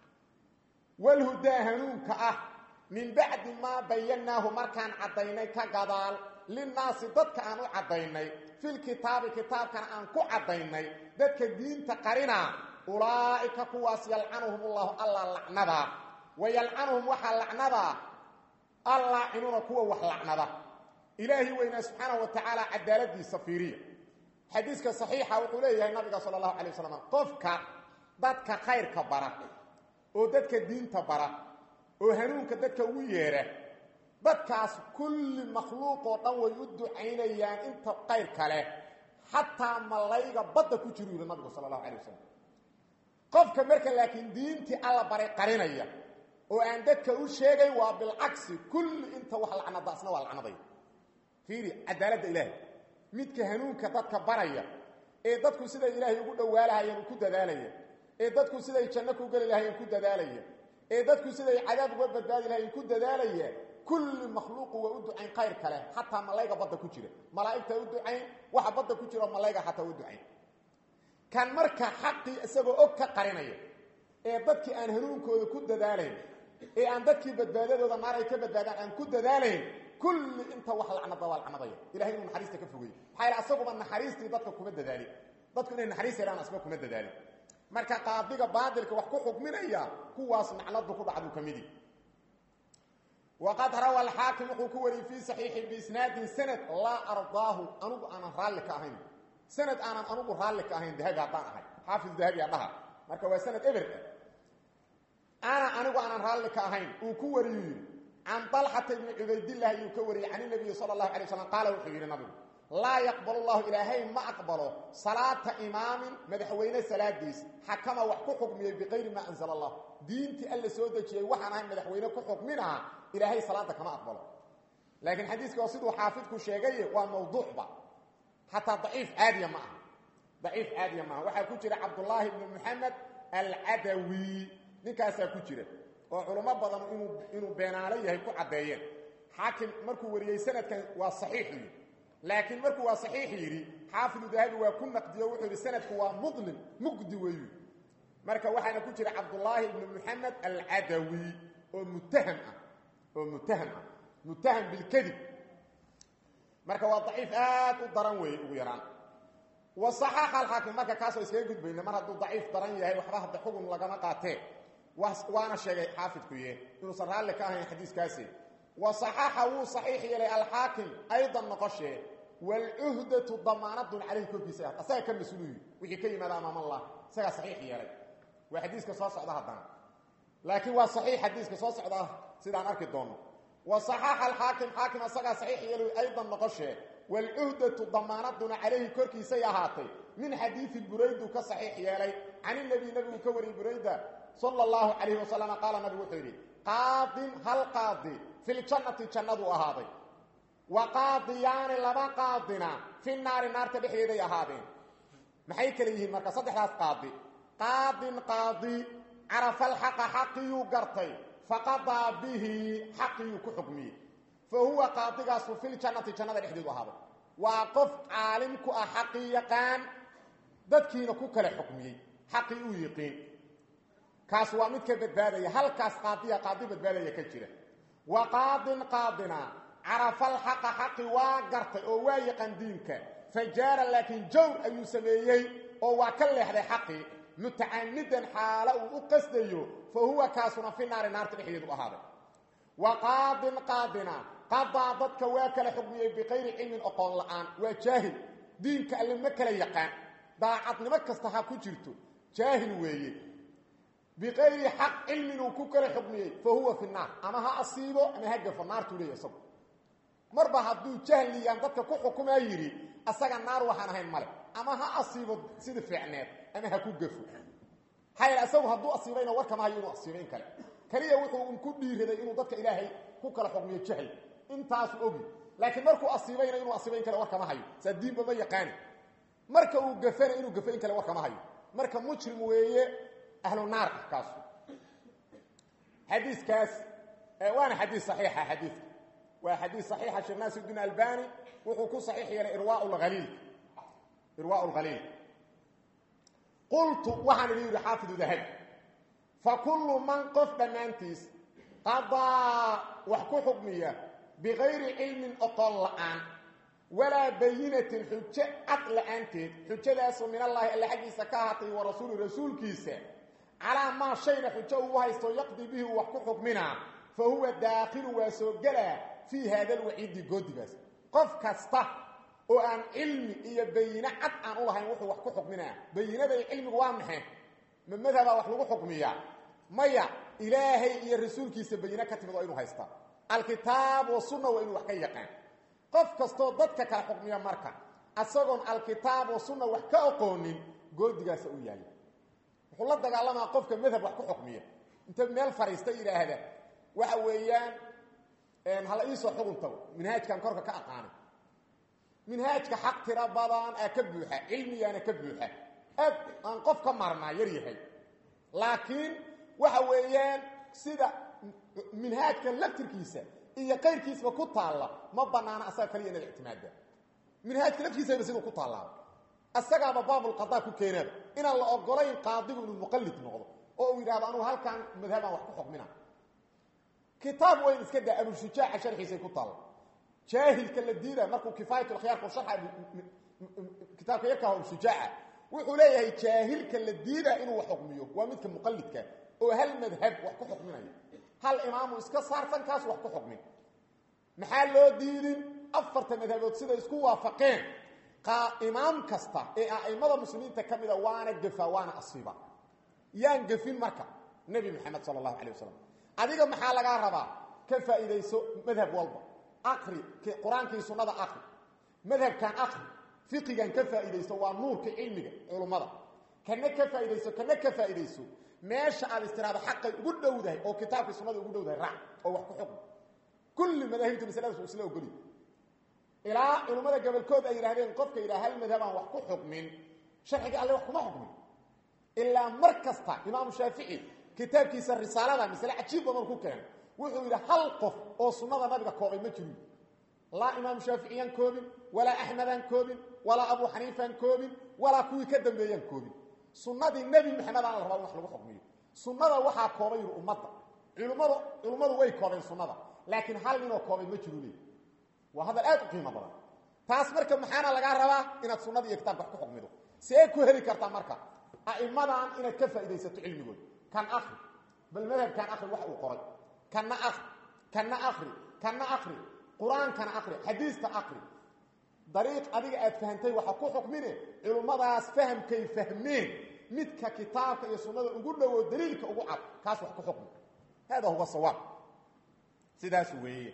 walhudaa hanuunka ah min bacdi maa bayannaahu markaan caddaynay ka gadaal linnaasi dadka aan u caddaynay filkitaabi kitaabkana aan ku caddaynay dadka diinta qarina ulaa'ika kuwaas yalcanuhum ullahu alla lacnada wa yalcanuhum waxaa lacnada allaacinuuna kuwa wax lacnada ilaahi weynaa subxaanahu wa tacaala cadaaladiisa fiiriya xadiiska saxiixa wuxuu leeyahay nabiga sala allahu calay wasalam qofka dadka khayrka bara oo dadka diinta bara oo hanuunka dadka ugu yeedha dadkaas kulli makhluuqoo dhan way u ducaynayaan inta qayr kale xataa malayga badda ku jiru yidhi nabigu sala allahu calay wasalam qofka marka laakiin diintii alla baray qarinaya oo aan dadka u sheegay waa bilcagsi kulli inta wax lacnada asna waa lacnaday fiiri cadaaladda ilaahay midka hanuunka dadka baraya ee dadku siday ilaahay ugu dhowaalahayeen ku dadaalaya ee dadku siday janno ku geli lahayeen ku dadaalaya ee dadku siday cadaab uga badbaadi lahayeen ku dadaalaya kulli makhluuqu waa u ducayn khayr kale xataa malayga badda ku jira malaa'igta u ducayn waxa badda ku jiro malayga xataa u ducayn kan marka xaqii isagoo og ka qarinaya ee dadkii aan hanuunkooda ku dadaalayn ee aan dadkii badbaadadooda naar ay ka badbaadaan aan ku dadaalayn kulli inta wax lacnada waa lacnadaya ilahay inuu naxariista ka fogey maxaa yaele asaguba naxariistii dadka kuma dadaalin dadku inay naxariis helaan asba kuma dadaalin marka qaadiga baadilka wax ku xukminaya kuwaas nacladu ku dhacdu ka midi waqad rawa alxaakim wuxuu ku wariyey fii saxiixi biisnaadin sanad laa ardaahu anugu aanan raalli ka ahayn sanad aanan anugu raalli ka ahayn dahabi haddaan ahay xaafis dahabi adhaha marka waa sanad eber ana anigu aanan raalli ka ahayn uu ku wariyu yidhi can dalxata ibni cubaydillahi ayuu ka wariyey can inabiyi sala allahu alay slam qaala wuxuu yidhi nabigu laa yaqbalu llahu ilaahay ma aqbalo salaata imaamin madaxweyne salaadiis xakama wax ku xukmiyey biqayri maa anzala allah diintii alla soo dejiyey waxaan ahay madaxweyne ku xukminaha ilaahay salaada kama aqbalo laakiin xadiiska waa siduu xaafidku sheegaye waa mawduucba xataa daciif caadiya ma aha daciif caadiya maaha waxaa ku jira cabdullaahi ibni moxamed alcadawi ninkaasaa ku jira oo culummo badan inuu inuu beenaalo yahay ku caddeeyeen xaakim markuu wariyey sanadkan waa saxiix yidhi laakiin markuu waa saxiix yidhi xaafidu dahabi waa ku naqdiyo wuxuu yidhi sanadku waa mudlim mugdi weyu marka waxaana ku jira cabdullaahi ibni moxamed alcadawi oo muttaham ah oo muttaham ah muttaham bilkadib marka waa daciif aad u daran weeye ugu yaraan wa saxaaxa alxaakim marka kaasoo iskaga gudbayna mar hadduu daciif daran yahay waxba hadda xugun lagama qaatee waana sheegay xaafidkuye inuusan raalli ka ahayn xadiiskaasi wa saxaaxa wuu saxiix yeelay alxaakim aydan noqoshee waalcuhdatu damaanadun calayhi korkiisa ah asaga ka mas-uuluyi wixii ka yimaada amaam allah isagaa saxiix yeelay waa xadiiska soo socda haddana laakiin waa saxiix xadiiska soo socda sidaan arki doonno wa saxaaxa alxaakim xaakim asagaa saxiix yeelay aydan noqoshee waalcuhdatu damaanaduna calayhi korkiisay ahaatay min xadiidi buraydu ka saxiix yeelay can inabiy nabigu ka wariyey burayda sala allahu calayhi wasalam qaala nabigu wuxuu yidhi qaadin hal qaadi filjannati jannaduu ahaaday wa qaadiyaani laba qaadina fi naari naarta dhexdeeday ahaadeen maxay kale yihiin marka saddexdaas qaadi qaadin qaadi carafa alxaqa xaqiyuu gartay faqadaa bihi xaqiyuu ku xukmiyey fa huwa qaadigaasu filjannati jannada dhexdeedu ahaaday waa qof caalim ku ah xaqii yaqaan dadkiina ku kale xukmiyey xaqii uu yiqiin kaas waa midka badbaadaya halkaas qaadiya qaadi badbaadaya ka jira wa qaadin qaadina carafa alxaqa xaqi waa gartay oo waa yaqaan diinka fajaara laakiin jawr ayuu sameeyey oo waa ka leexday xaqii mutacamidan xaalo uu u qasdayo fa huwa kaasuna fi naari naarta dhexdeedu ahaaday wa qaadin qaadina qadaa dadka waa kala xukmiyey biqayri cilmin oqoon la-aan waa jaahil diinka alle ma kala yaqaan daacadnimo kasta ha ku jirto jaahil weeye biqayri xaq cilmin uu ku kala xukmiyey fa huwa fi naar ama ha asiibo ama ha gafo naartuu leeya isagu marba hadduu jahliyaan dadka ku xukumaa yidhi asaga naar waxaan ahayn male ama ha asiibo sida fiicneed ama ha ku gafo hayl isagu hadduu asiibayna warkama hayo inuu asiibo in kale kaliya wuxuu un ku dhiiraday inuu dadka ilaahay ku kala xukmiyo jahli intaasu ogi laakiin markuu asiibayna inuu asiibo in kale warkama hayo saa diinba ma yaqaani marka uu gafana inuu gafo in kale warkama hayo marka mujrim weeye ahlu naar ah kaasu xadiiskaas waana xadiis saxiixa xadiidka waa xadiis saxiixa sheekh naasiruddin albani wuxuu ku saxiix yeelay irwaa lhaliil irwaa lhaliil qultu waxaan idin yidhi xaafidu dahabi fa kullu man qof dhammaantiis qadaa wax ku xukmiya bikayri cilmin oqon la'aan walaa bayinatin xujo cad la'aanteed xujadaasoo min allaahi alle xaggiisa ka ahaatay wa rasuuli rasuulkiisa calaa maa shayna xujo uu haysto yaqdii bihi uu wax ku xukminaa fa huwa daakhilu waa soo gelaa fii haada alwaciidi goodigaas qof kasta oo aan cilmi iyo bayine cad aan u lahayn wuxuu wax ku xukminaa bayinada iyo cilmigu waa maxay ma madhabaa wax lagu xukmiyaa maya ilaahay iyo rasuulkiisa bayine ka timid waa inuu haystaa alkitaab wa sunna waa inuu wax ka yaqaan qof kastoo dadka kala xukmiya marka asagoon alkitaab wa sunna wax ka aqoonin goodigaasa u yaalla wuxuu la dagaalamaa qofka madhab wax ku xukmiya inta meel fariista yidhaahda waxa weeyaan hala iisoo xugun tago minhaajkan korka ka aqaanay minhaajka xaq tira badan aa ka buuxa cilmigaana ka buuxa aad aan qof ka maarnaa yar yahay laakiin waxa weeyaan sida minhaajka laftirkiisa iyo qayrkiisba ku taalla ma banaana asaga kaliya inaad ictimaada minhaajka laftiisaba siduu ku taallaa asagaaba baabulqadaa ku keenaaba inaan la ogolayn qaadigu inuu muqallid noqdo oo uu yidhahdo anugu halkaan madhabaan wax ku xukmina kitaab wayn iska daa abushujaaca sharxiisay ku taalla jaahilka la diida markuu kifaayatulkhiyaarku sharxa kitaabka yarka abushujaaca wuxuu leeyahay jaahilka la diida inuu wax xukmiyo waa midka muqallidka oo hal madhab wax ku xukminaya hal imaamu iska saartan kaas wax ku xukmin maxaa loo diidin afarta madhabood siday isku waafaqeen imaam kasta ee a'immada muslimiinta ka mida waana gefa waana asiiba yaan gefin marka nebi maxamed sala allahu calay wasalam adiga maxaa lagaa rabaa ka faa'iidayso madhab walba aqri qur-aankii sunnada aqri madhabkan aqri fiqigan ka faa'iidayso waa nuurka cilmiga culummada kana ka faa'iidayso kana ka faa'iidayso meesha aad istiraado xaqay ugu dhowdahay oo kitaabkii sunnada ugu dhowdahay raac oo wax ku xukmi kulli madaahibta masaladaas uu isla ogoliy ilaa culummada gobolkood ay yidhahdeen qofka yidhaha hal madhabaan wax ku xukmin sharciga alle wax kuma xukmin ilaa mar kasta imaamu shaafici kitaabkiisa risaalada masale cajiib badan ku keenay wuxuu yidhi hal qof oo sunnada nabiga koobay ma jirin laa imaamu shaaficiyaan koobin walaa axmedaan koobin walaa abu xaniifaan koobin walaa kuwii ka dambeeyaan koobin sunnadii nebi maxamed aan la rabaa in wax lagu xukmiyo sunnada waxaa koobay yidhi ummadda culmmadu culummadu way koobeen sunnada laakiin hal ninoo koobay ma jiru leey waa hadal aad u qiimo badan taas marka maxaana lagaa rabaa inaad sunnada iyo kitaabka wax ku xukmido see ku heli kartaa marka a'immadan inaad ka faa'iidaysato cilmigooda kan akri bal madhabkan akri wax uu qoray kanna akri kanna akri kanna akri qur-aankana akri xadiista akri dariiq adiga aad fahantay waxa ku xukmine culummadaas fahamkay fahmeen midka kitaabka iyo sunnada ugu dhowo daliilka ugu cad kaas wax ku xukmi hada huwa sawaab sidaas weeye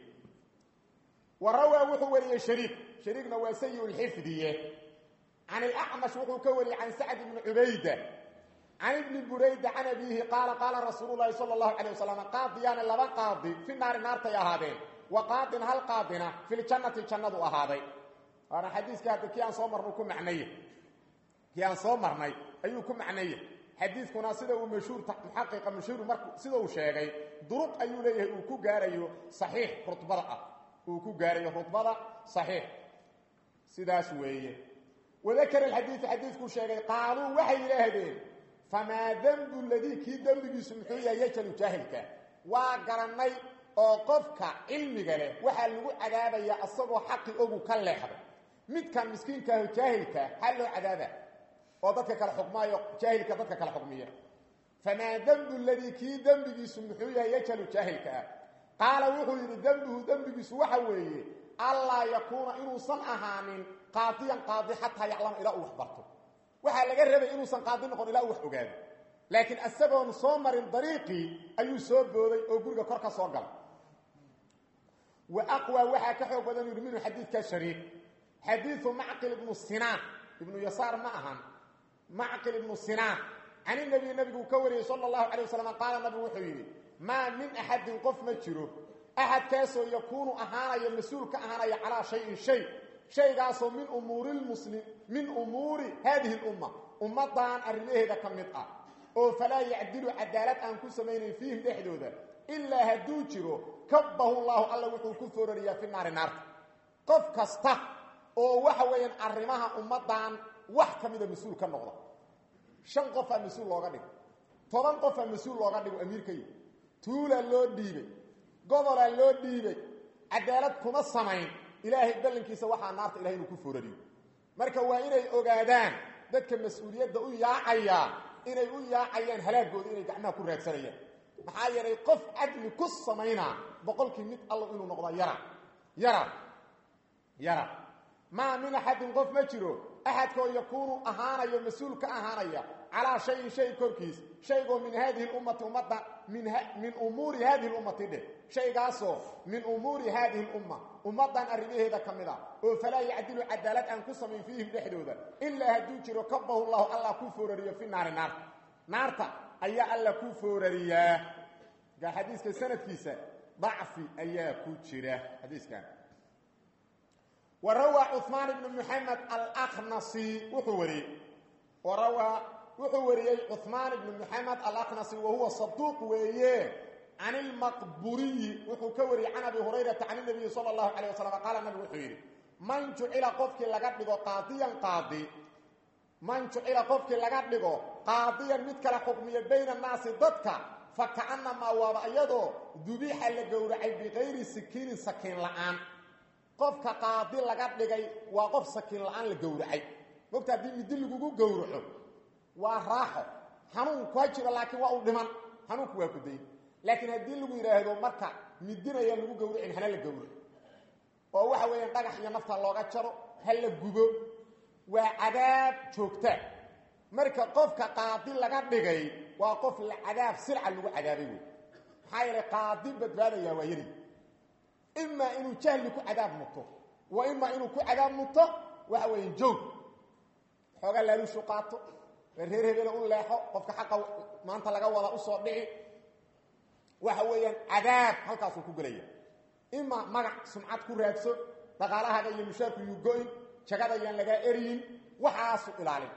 warawaa wuxuu wariyey shariik shariikna waa sayi lxifdiye can ilacmash wuxuu ka wariyey can sacd ibni cubayda can ibni burayda can abiihi qaala qaala rasuulu llahi sala allahu calay wasalam qaadiyaani laba qaadi fi naari naartay ahaadeen wa qaadin hal qaadina filjannati jannadu ahaaday waana xadiiska hadda kii aan soo marnay ku macnaya kii aan soo marnay ayuu ku macnaya xadiiskuna sida uu mashhuur muxaqiqa mashhuur marku sida uu sheegay duruq ayuu leeyahay uu ku gaarayo saxiix rutbada ah uu ku gaarayo rutbada saxiix sidaas weeye wadakara alxadiidu xadiidkuu sheegay qaaluu waxay yidhaahdeen famaa dembu ladii kii dembigiisu muxuu yahay yajalu jaahilka waa garannay oo qofka cilmiga leh waxaa lagu cadaabayaa asagoo xaqi ogu ka leexday midkan miskiinkaaho jaahilka xal loo cadaaba oo dadka kale xukmaayo jaahilka dadka kale xukmiya famaa dembu ladii kii dembigiisu muxuu yahay yajalu jaahilka ah qaala wuxuu yidhi dembuhu dembigiisu waxa weeye allaa yakuuna inuusan ahaanin qaadiyan qaadi xataa yaclama ilaa uu wax barto waxaa laga rabay inuusan qaadi noqon ilaa uu wax ogaado laakiin isagoon soo marin dariiqii ayuu soo booday oo guriga kor ka soo galay wa aqwa waxaa ka xoog badan yidhi minhu xadiidka shariik xadiidu macqil ibnu sinaan ibnu yasaar ma ahan macqil ibnu sinaan can inabiy nabiguu ka wariyey sala allahu calay wasalam qaala nabigu wuxuu yidhi maa min axadin qof ma jiro axadkaasoo yakuunu ahaanaya mas-uul ka ahaanaya calaa shayin shay shaygaasoo min umuuri lmuslim min umuuri haadihi lumma ummaddan arrimaheeda ka mid ah oo falaa yacdilu cadaalad aan ku samaynayn fiihim dhexdooda ilaa hadduu jiro kabbahu llaahu alla wuxuu ku foorariyaa fi naari naarta qof kasta oo waxa weeyaan arrimaha ummaddan wax ka mida mas-uul ka noqda shan qofaa mas-uul looga dhigo toban qofaa mas-uul looga dhigo amiirkayi tuulaa loo dhiibay gobolaa loo dhiibay cadaalad kuma samayn ilaahay ballankiisa waxaa naarta ilahay inuu ku foorariyo marka waa inay ogaadaan dadka mas-uuliyadda u yaacayaa inay u yaacayaan halaagooda inay gacmaha ku raadsanayaan maxaa yeelay qof cadli ku samaynaa boqolkii mid allo inuu noqdo yara yara yara maa min axadin qof ma jiro axadkoo yakuunu ahaanayo mas-uul ka ahaanaya calaa shayin shay korkiis shaygoo min haadihi lummati ummadda min umuuri haadihi lummati dheh shaygaasoo min umuuri haadihi lumma ummaddan arrimaheeda ka mid a oo falaa yacdilu cadaalad aan ku samayn fiihim dhexdooda ilaa hadduu jiro kabahu llahu allah ku foorariyo fi naari naarta naarta ayaa alla ku foorariyaa gaa xadiiska sanadkiisa dacfi ayaa ku jira xadiiskan وrawى cثmaan بن محamed alأknasi wuxuu wariyey warawaa wuxuu wariyey cثmaan بن محamed alأknasi wahuwa صaduuq weeye can اlmaqburiyi wuxuu ka wariyey can abi hurayrata can النabiyi salى الlahu عalيه waslم qaala nabig wuxuu yidhi man jucila qofkii laga dhigo qaadiyan qaadi man jucila qofkii laga dhigo qaadiyan mid kala xukmiya bayna الnaasi dadka fakaأnamaa waaba iyadoo dubixa la gowracay bikayri sikiinin sakiin la'aan qofka qaadi laga dhigay waa qof sakiin la-aan la gowracay mogta haddii midi lagugu gowraco waa raaxo xanuunku ha jiro laakiin waa u dhiman xanuunku waa kuday laakiin haddii lagu yidhaahdo marka midinayaan lagu gowracin hana la gowraco oo waxa weeyaan dhagax iyo nafta looga jaro ha la gubo waa cadaab joogta marka qofka qaadi laga dhigay waa qof la cadaab silca lagu cadaabay wey maxaa yeelay qaadi badbaadayaa waa yari imaa inuu jahli ku cadaab muto wa imaa inuu ku cadaab muto waxa weeye joog xoogaa laaluushu qaato reer hebela u leexo qofka xaqa maanta laga wada usoo dhici waxa weeyaan cadaab halkaasuu ku gelaya imaa magac sumcad ku raadso dhaqaalahaaga iyo mushaarku yuu go-in jagada yaan lagaa eryin waxaasu ilaalin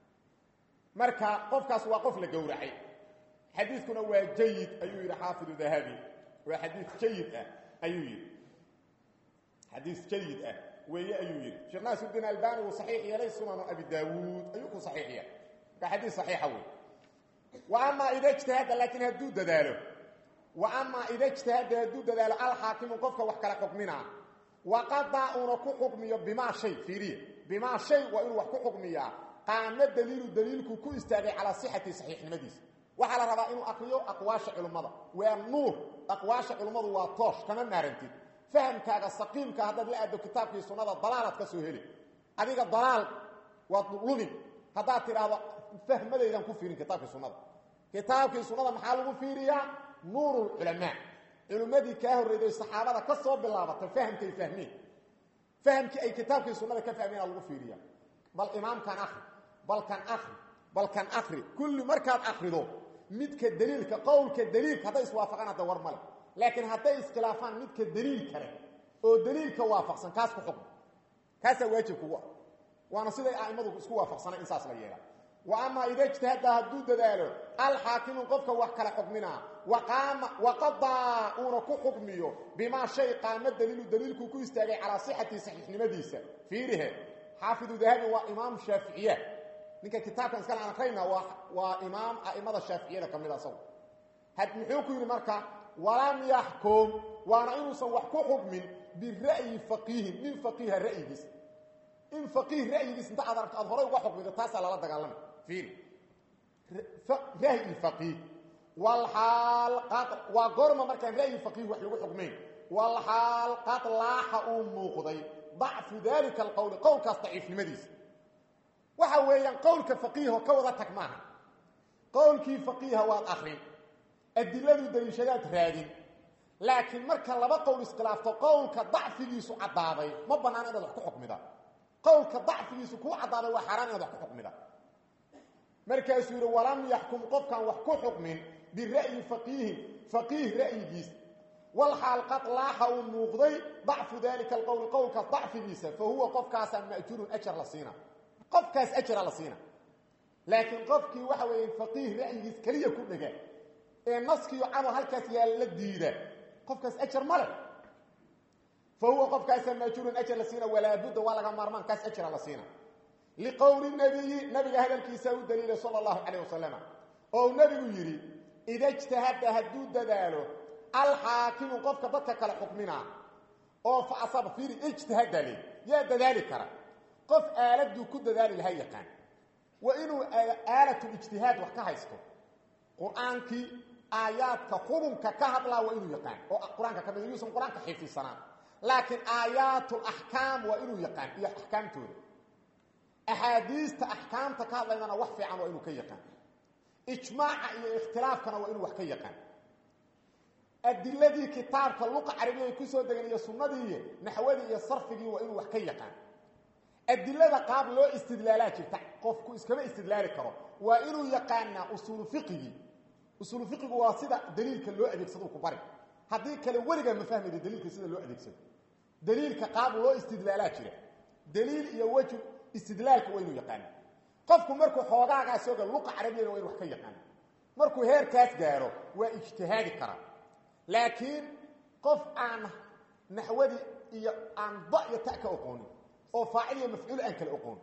marka qofkaas waa qof la gowracay xadiidkuna waa jayid ayuu yidhi xaafidu dahabi waa xadiid jayid ah ayuu yidhi xadiis jayid ah weeye ayuu yidhi sheekh naasirdiin albani uu saxiix yeelay sunanu abi daawuud ayuu ku saxiix yeelay marka xadiis saxiixa wey wa amaa ida ijtahada laakiin hadduu dadaalo wa amaa ida ijtahada hadduu dadaalo alxaakimu qofka wax kala xukminaa waqadaa uuna ku xukmiyo bimaa shay fiiriya bimaa shay waa inuu wax ku xukmiyaa qaamo daliilu daliilku ku istaagay calaa sixati saxiixnimadiisa waxaa la rabaa inuu akriyo aqwaasha culummada waa nuur aqwaasha culummadu waa toosh kama maarantid fahamkaaga saqiimka haddaad la aado kitaabkii sunnada dalaalaad ka soo heli adiga dalaal waad lumin haddaad tidhaahdo fahmadaydan ku fiirin kitaabkii sunnada kitaabkii sunnada maxaa lagu fiiriyaa nuurulculamaa culimmadii kaa horreyday saxaabada ka soo bilaabatay fahamkay fahmeen fahamkii ay kitaabkii sunnada ka fahmeenaa lagu fiiriya bal imaamkan akri balkan akri balkan akri kulli markaad akrido midka daliilka qowlka daliilka hadday iswaafaqaan hadda war male laakiin hadday iskhilaafaan midka daliil kale oo daliilka waafaqsan kaas ku xukm kaasaa waajib kugu ah waana siday a'immadu isku waafaqsanay in saas la yeelaa wa amaa ida ijtahada hadduu dadaalo alxaakimu qofka wax kala xukminaa waqaama waqadaa uuna ku xukmiyo bimaa shay qaamo daliilu daliilku ku istaagay calaa sixati saxiixnimadiisa fiirihe xaafidu dahabi waa imaam shaaficiya ninka kitaabkan iskale aan akrayna waa waa imaam a'imada shaaficiyada ka mid a isagu had muxuu ku yidhi marka walam yaxkum waana inuusan wax ku xukmin bira'yi faqiihin nin faqiiha ra'yigiis in faqiih ra'yigiis inta aad aragto aad horay uga xukmido taasaa lala dagaalamay fiiri ra'yi faqiih walxaal qad waa goorma markaan ra'yi faqiih wax lagu xukmayn walxaal qad laaxa uu muuqday dacfu dalika alqowli qowlkaas daciifnimadiisa waxa weeyaan qowlka faqiiho ka wada tag maaha qowlkii faqiiha waad akrin adiladu daliishadaad raadin laakiin marka laba qowl iskhilaafto qowlka dacfigiisu caddaaday ma bannaan inaad wax ku xukmida qowlka dacfigiisu kuu caddaaday waa xaaraan inaad wax ku xukmida markaasuu yidhi walam yaxkum qofkaan wax ku xukmin bira'yi faqiihin faqiih ra'yigiis walxaal qad laaxa uu muuqday dacfu dalika alqowli qowlkaas dacfigiisa fa huwa qofkaasaa ma'juurun ajar la siina qofkaas ajara la siina laakiin qofkii waxa weeye faqiih ra'yigiis keliya ku dhega ee naskiyo camal halkaas yaala la diida qofkaas ajar ma leh fa huwa qofkaasaa ma'juurun ajar la siina walaa budda waa laga maarmaan kaas ajara la siina liqowli nabiyi nabiga hadalkiisa u daliilay sala allahu calayh wasalam oo nebigu yidhi ida ijtahada hadduu dadaalo alxaakimu qofka dadka kale xukminaa oo fa asaba fiiri ijtihada le yaa dadaali kara qof aaladuu ku dadaali laha yaqaan waa inuu aalatulijtihaad wax ka haysto qur-aankii aayaadka xukunka ka hadlaa waa inuu yaqaan oo qur-aanka ka mid yuusan qur-aanka xifdisanaan laakiin aayaatulaxkaam waa inuu yaqaan iyo axkaamtooda axaadiista axkaamta ka hadlaydana wax fiican waa inuu ka yaqaan ijmaaca iyo ikhtilaafkana waa inuu wax ka yaqaan adiladii kitaabka luqa carabiya ay ku soo degeen iyo sunnadii naxwadii iyo sarfigii waa inuu wax ka yaqaan adilada qaab loo istidlaalaa jirta qofku iskama istidlaali karo waa inuu yaqaanaa usuulu fiqigii usuulu fiqigu waa sida daliilka loo adeegsado ku bari haddii kale weligaa ma fahmayda daliilka sida loo adeegsado daliilka qaab loo istidlaalaa jira daliil iyo wejhu istidlaalka waa inuu yaqaana qofku markuu xoogaagaa sooga luqa carabiyana waa inu wax ka yaqaana markuu heerkaas gaaro waa ijtihaadi karaa laakiin qof aan naxwadii iyo aan da iyo ta ka oqoonin oo faacil iyo mafcuul aan kala oqoon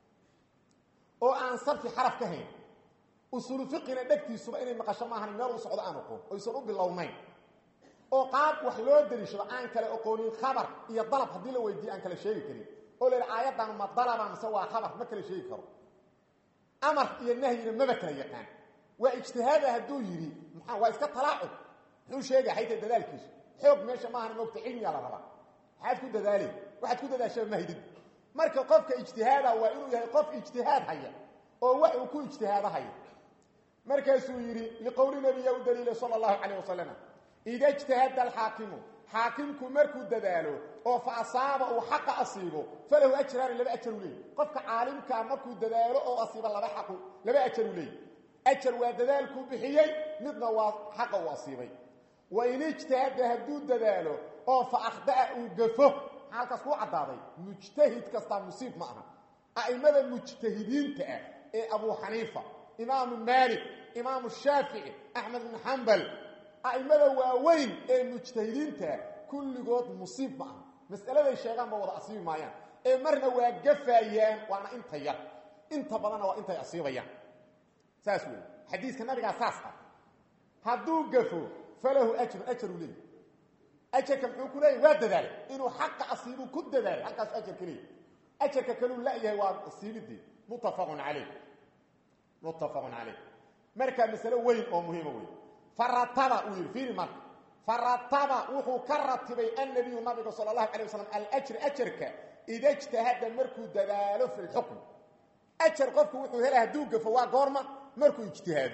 oo aan sarfi xaraf ka hayn usuulu fiqina dhegtiisuba inay maqasho maahan meel u socdo aan oqoon oysan u bilownayn oo qaab wax loo daliishado aan kala oqoonin khabar iyo dalab haddii la weydiiye aan kala sheegi karin oo la yidhi aayaddan ma dalaba mise waa khabar ma kala sheegi karo amar iyo nahyina maba kala yaqaan waa ijtihaada hadduu yidhi maxaa waa iska talaacub muxuu sheegay xayta dadaalkiisu xoog meesha maahan moogta cilmiyaa la rabaa maxaad ku dadaali waxaad ku dadaashaba ma haydid marka qofka ijtihaada waa inuu yahay qof ijtihaad haya oo wax uu ku ijtihaado haya markaasuu yidhi liqowli nabiya u daliilay sala allahu calayh wasalam ida ijtahada alxaakimu xaakimku markuu dadaalo oo fa asaaba uu xaqa asiibo falahu ajraani laba ajar u leey qofka caalimkaa markuu dadaalo oo asiibo laba xaqu laba ajar u leey ajar waa dadaalkuu bixiyey midna waa xaqa uu asiibay wain ijtahada hadduu dadaalo oo fa akhda'a uu gafo maxaa halkaas kuu caddaaday mujtahid kastaa musiib ma aha a'imada mujtahidiinta ah ee abuu xaniifa imaamu maalik imaamu shaafici axmed bin xambal a'imada waaweyn ee mujtahidiintaa kulligood musiib ma aha mas'aladay sheegaan ba wada asiibi maayaan ee marna waa gafaayaan waana inta yar inta badanna waa intay asiibayaan saas wey xadiiska nabigaa saas ah hadduu gafo falahu ajrun ajaru leey ajarka muxuu ku leeyahy waa dadaalay inuu xaqa asiibu ku dadaalay halkaasu ajarka leeyahy ajarka kaluu la-yahay waa asiibidii muttafaqun calayh muttafaqun calayh marka masalo weyn oo muhiima wey farataba uu yidhi fiiri marka farataba wuxuu ka ratibay annabiyu nabiga sala allahu calay wasalam alajri ajarka ida ijtahada markuu dadaalo fi lxukm ajar qofku wuxuu helay hadduu gafo waa goorma markuu ijtihaado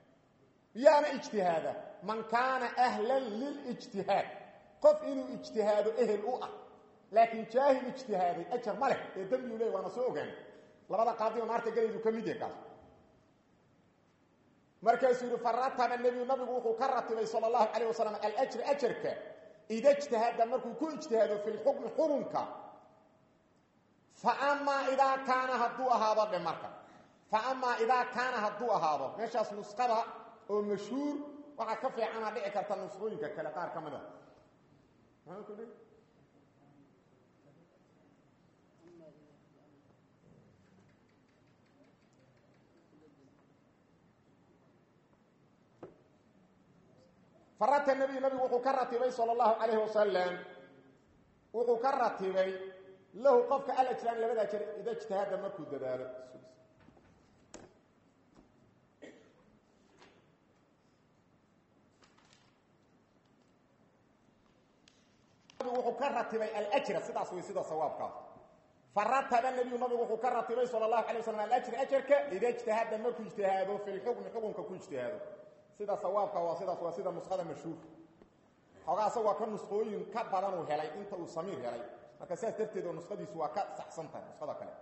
yaana ijtihaada man kaana ahlan lilijtihaad qof inuu ijtihaado ehel u ah laakiin jaahil ijtihaaday ajar ma leh ee dembiguu leey waana soo ogaanay labada qaadiba naarta gelaydu ka mid yahay kaas markaasuu yidhi farataba nebiyu nabigu wuxuu ka ratibay sala allahu calayh wasalam alajri ajarka ida ijtahada markuu ku ijtihaado fi lxukmi xurunka fa amaa idaa kaana hadduu ahaado dhe marka fa amaa idaa kaana hadduu ahaado meeshaas nusqada oo mashhuur waxaa ka fiicana dhici karta nusqooyinka kale qaar ka mid a farata nabiy nabigu wuxuu ka ratibay sala allahu calayhi wasalam wuxuu ka ratibay lahu qofka alajraan labada jer ida ijtihaada markuu dadaalo wuxuu ka ratibay alajra sidaas way sida sawaabkaas farataba nebiyu nabigu wuxuu ka ratibay sala allahu alay waslam alajri ajarka ida ijtahada markuu ijtihaado fi lxukmi xukunka ku ijtihaado sida sawaabka waa sidaas waa sida nuskhada mashhuurka xoogaa asagoo ka nusqooyin ka badan uu helay inta uu samiir helay marka sidaas darteed oo nuskhadiisu waa ka saxsan tahay nuskhada kale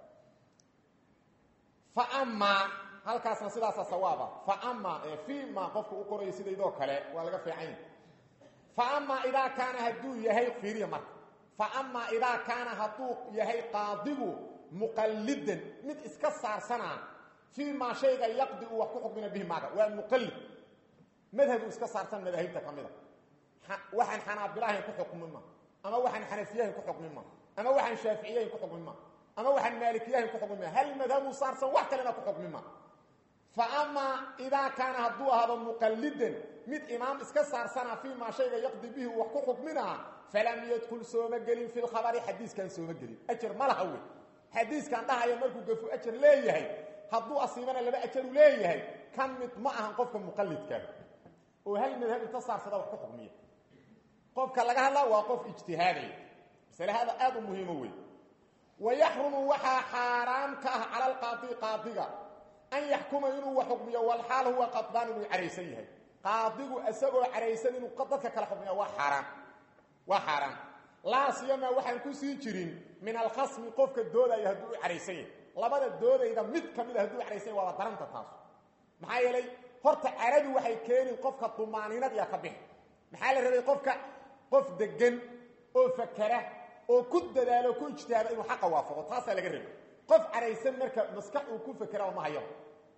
fa amaa halkaasna sidaasa sawaaba fa amaa ee fi ma qofka u qorayo sidaydoo kale waa laga fiican fa amaa idaa kaana hadduu yahay fiiriya marka fa amaa idaa kaana hadduu yahay qaadigu muqallidan mid iska saarsanaa fii maa shayga yaqdi uu wax ku xukmina bihi maaga waa muqallid madhabu iska saarsan madaahibta ka mida waxaan xanaabilahayn ku xukmin ma ama waxaan xanafiyahayn ku xukmin ma ama waxaan shaaficiyahayn ku xukmin ma ama waxaan maalikiyahayn ku xukmin ma hal madhabu saarsan wax kalena ku xukmin ma fa amaa idaa kaana hadduu ahaado muqallidan mid imaam iska saarsana fii maa shayga yaqdi bihi uu wax ku xukminaa falam yadkul sooma gelin fi lkhabari xadiiskan sooma gelin ajar ma laha wey xadiiskan dhahaya markuu gafu ajar leeyahay hadduu asiibana laba ajaru leeyahay ka mid ma ahan qofka muqallidkaa oo hal madhab inta saarsada wax ku xukmiya qofka laga hadlaa waa qof ijtihaadaya masalahada aada u muhiimo wey wayaxrumu waxaa xaaraam ka ah cala alqaadi qaadiga an yaxkuma inuu wax xukmiyo walxaal huwa qadbaan inuu caraysan yahay qaadigu isagoo caraysan inuu dadka kala xukmiya waa xaaraan waa xaaraan laa siyama waxaan ku sii jirin min alkhasmi qofka doodaya hadduu u caraysan yahay labada doodayda mid ka mid a hadduu caraysan yahy waaba daranta taas maxaa yeelay horta caradu waxay keenin qofka dumaaninad yaa ka bixi maxaa la rabay qofka qof degan oo fakera oo ku dadaalo ku ijtihaado inuu xaqa waafaqo taasaa laga rabay qof caraysan marka maskax uu ku fekera ma hayaba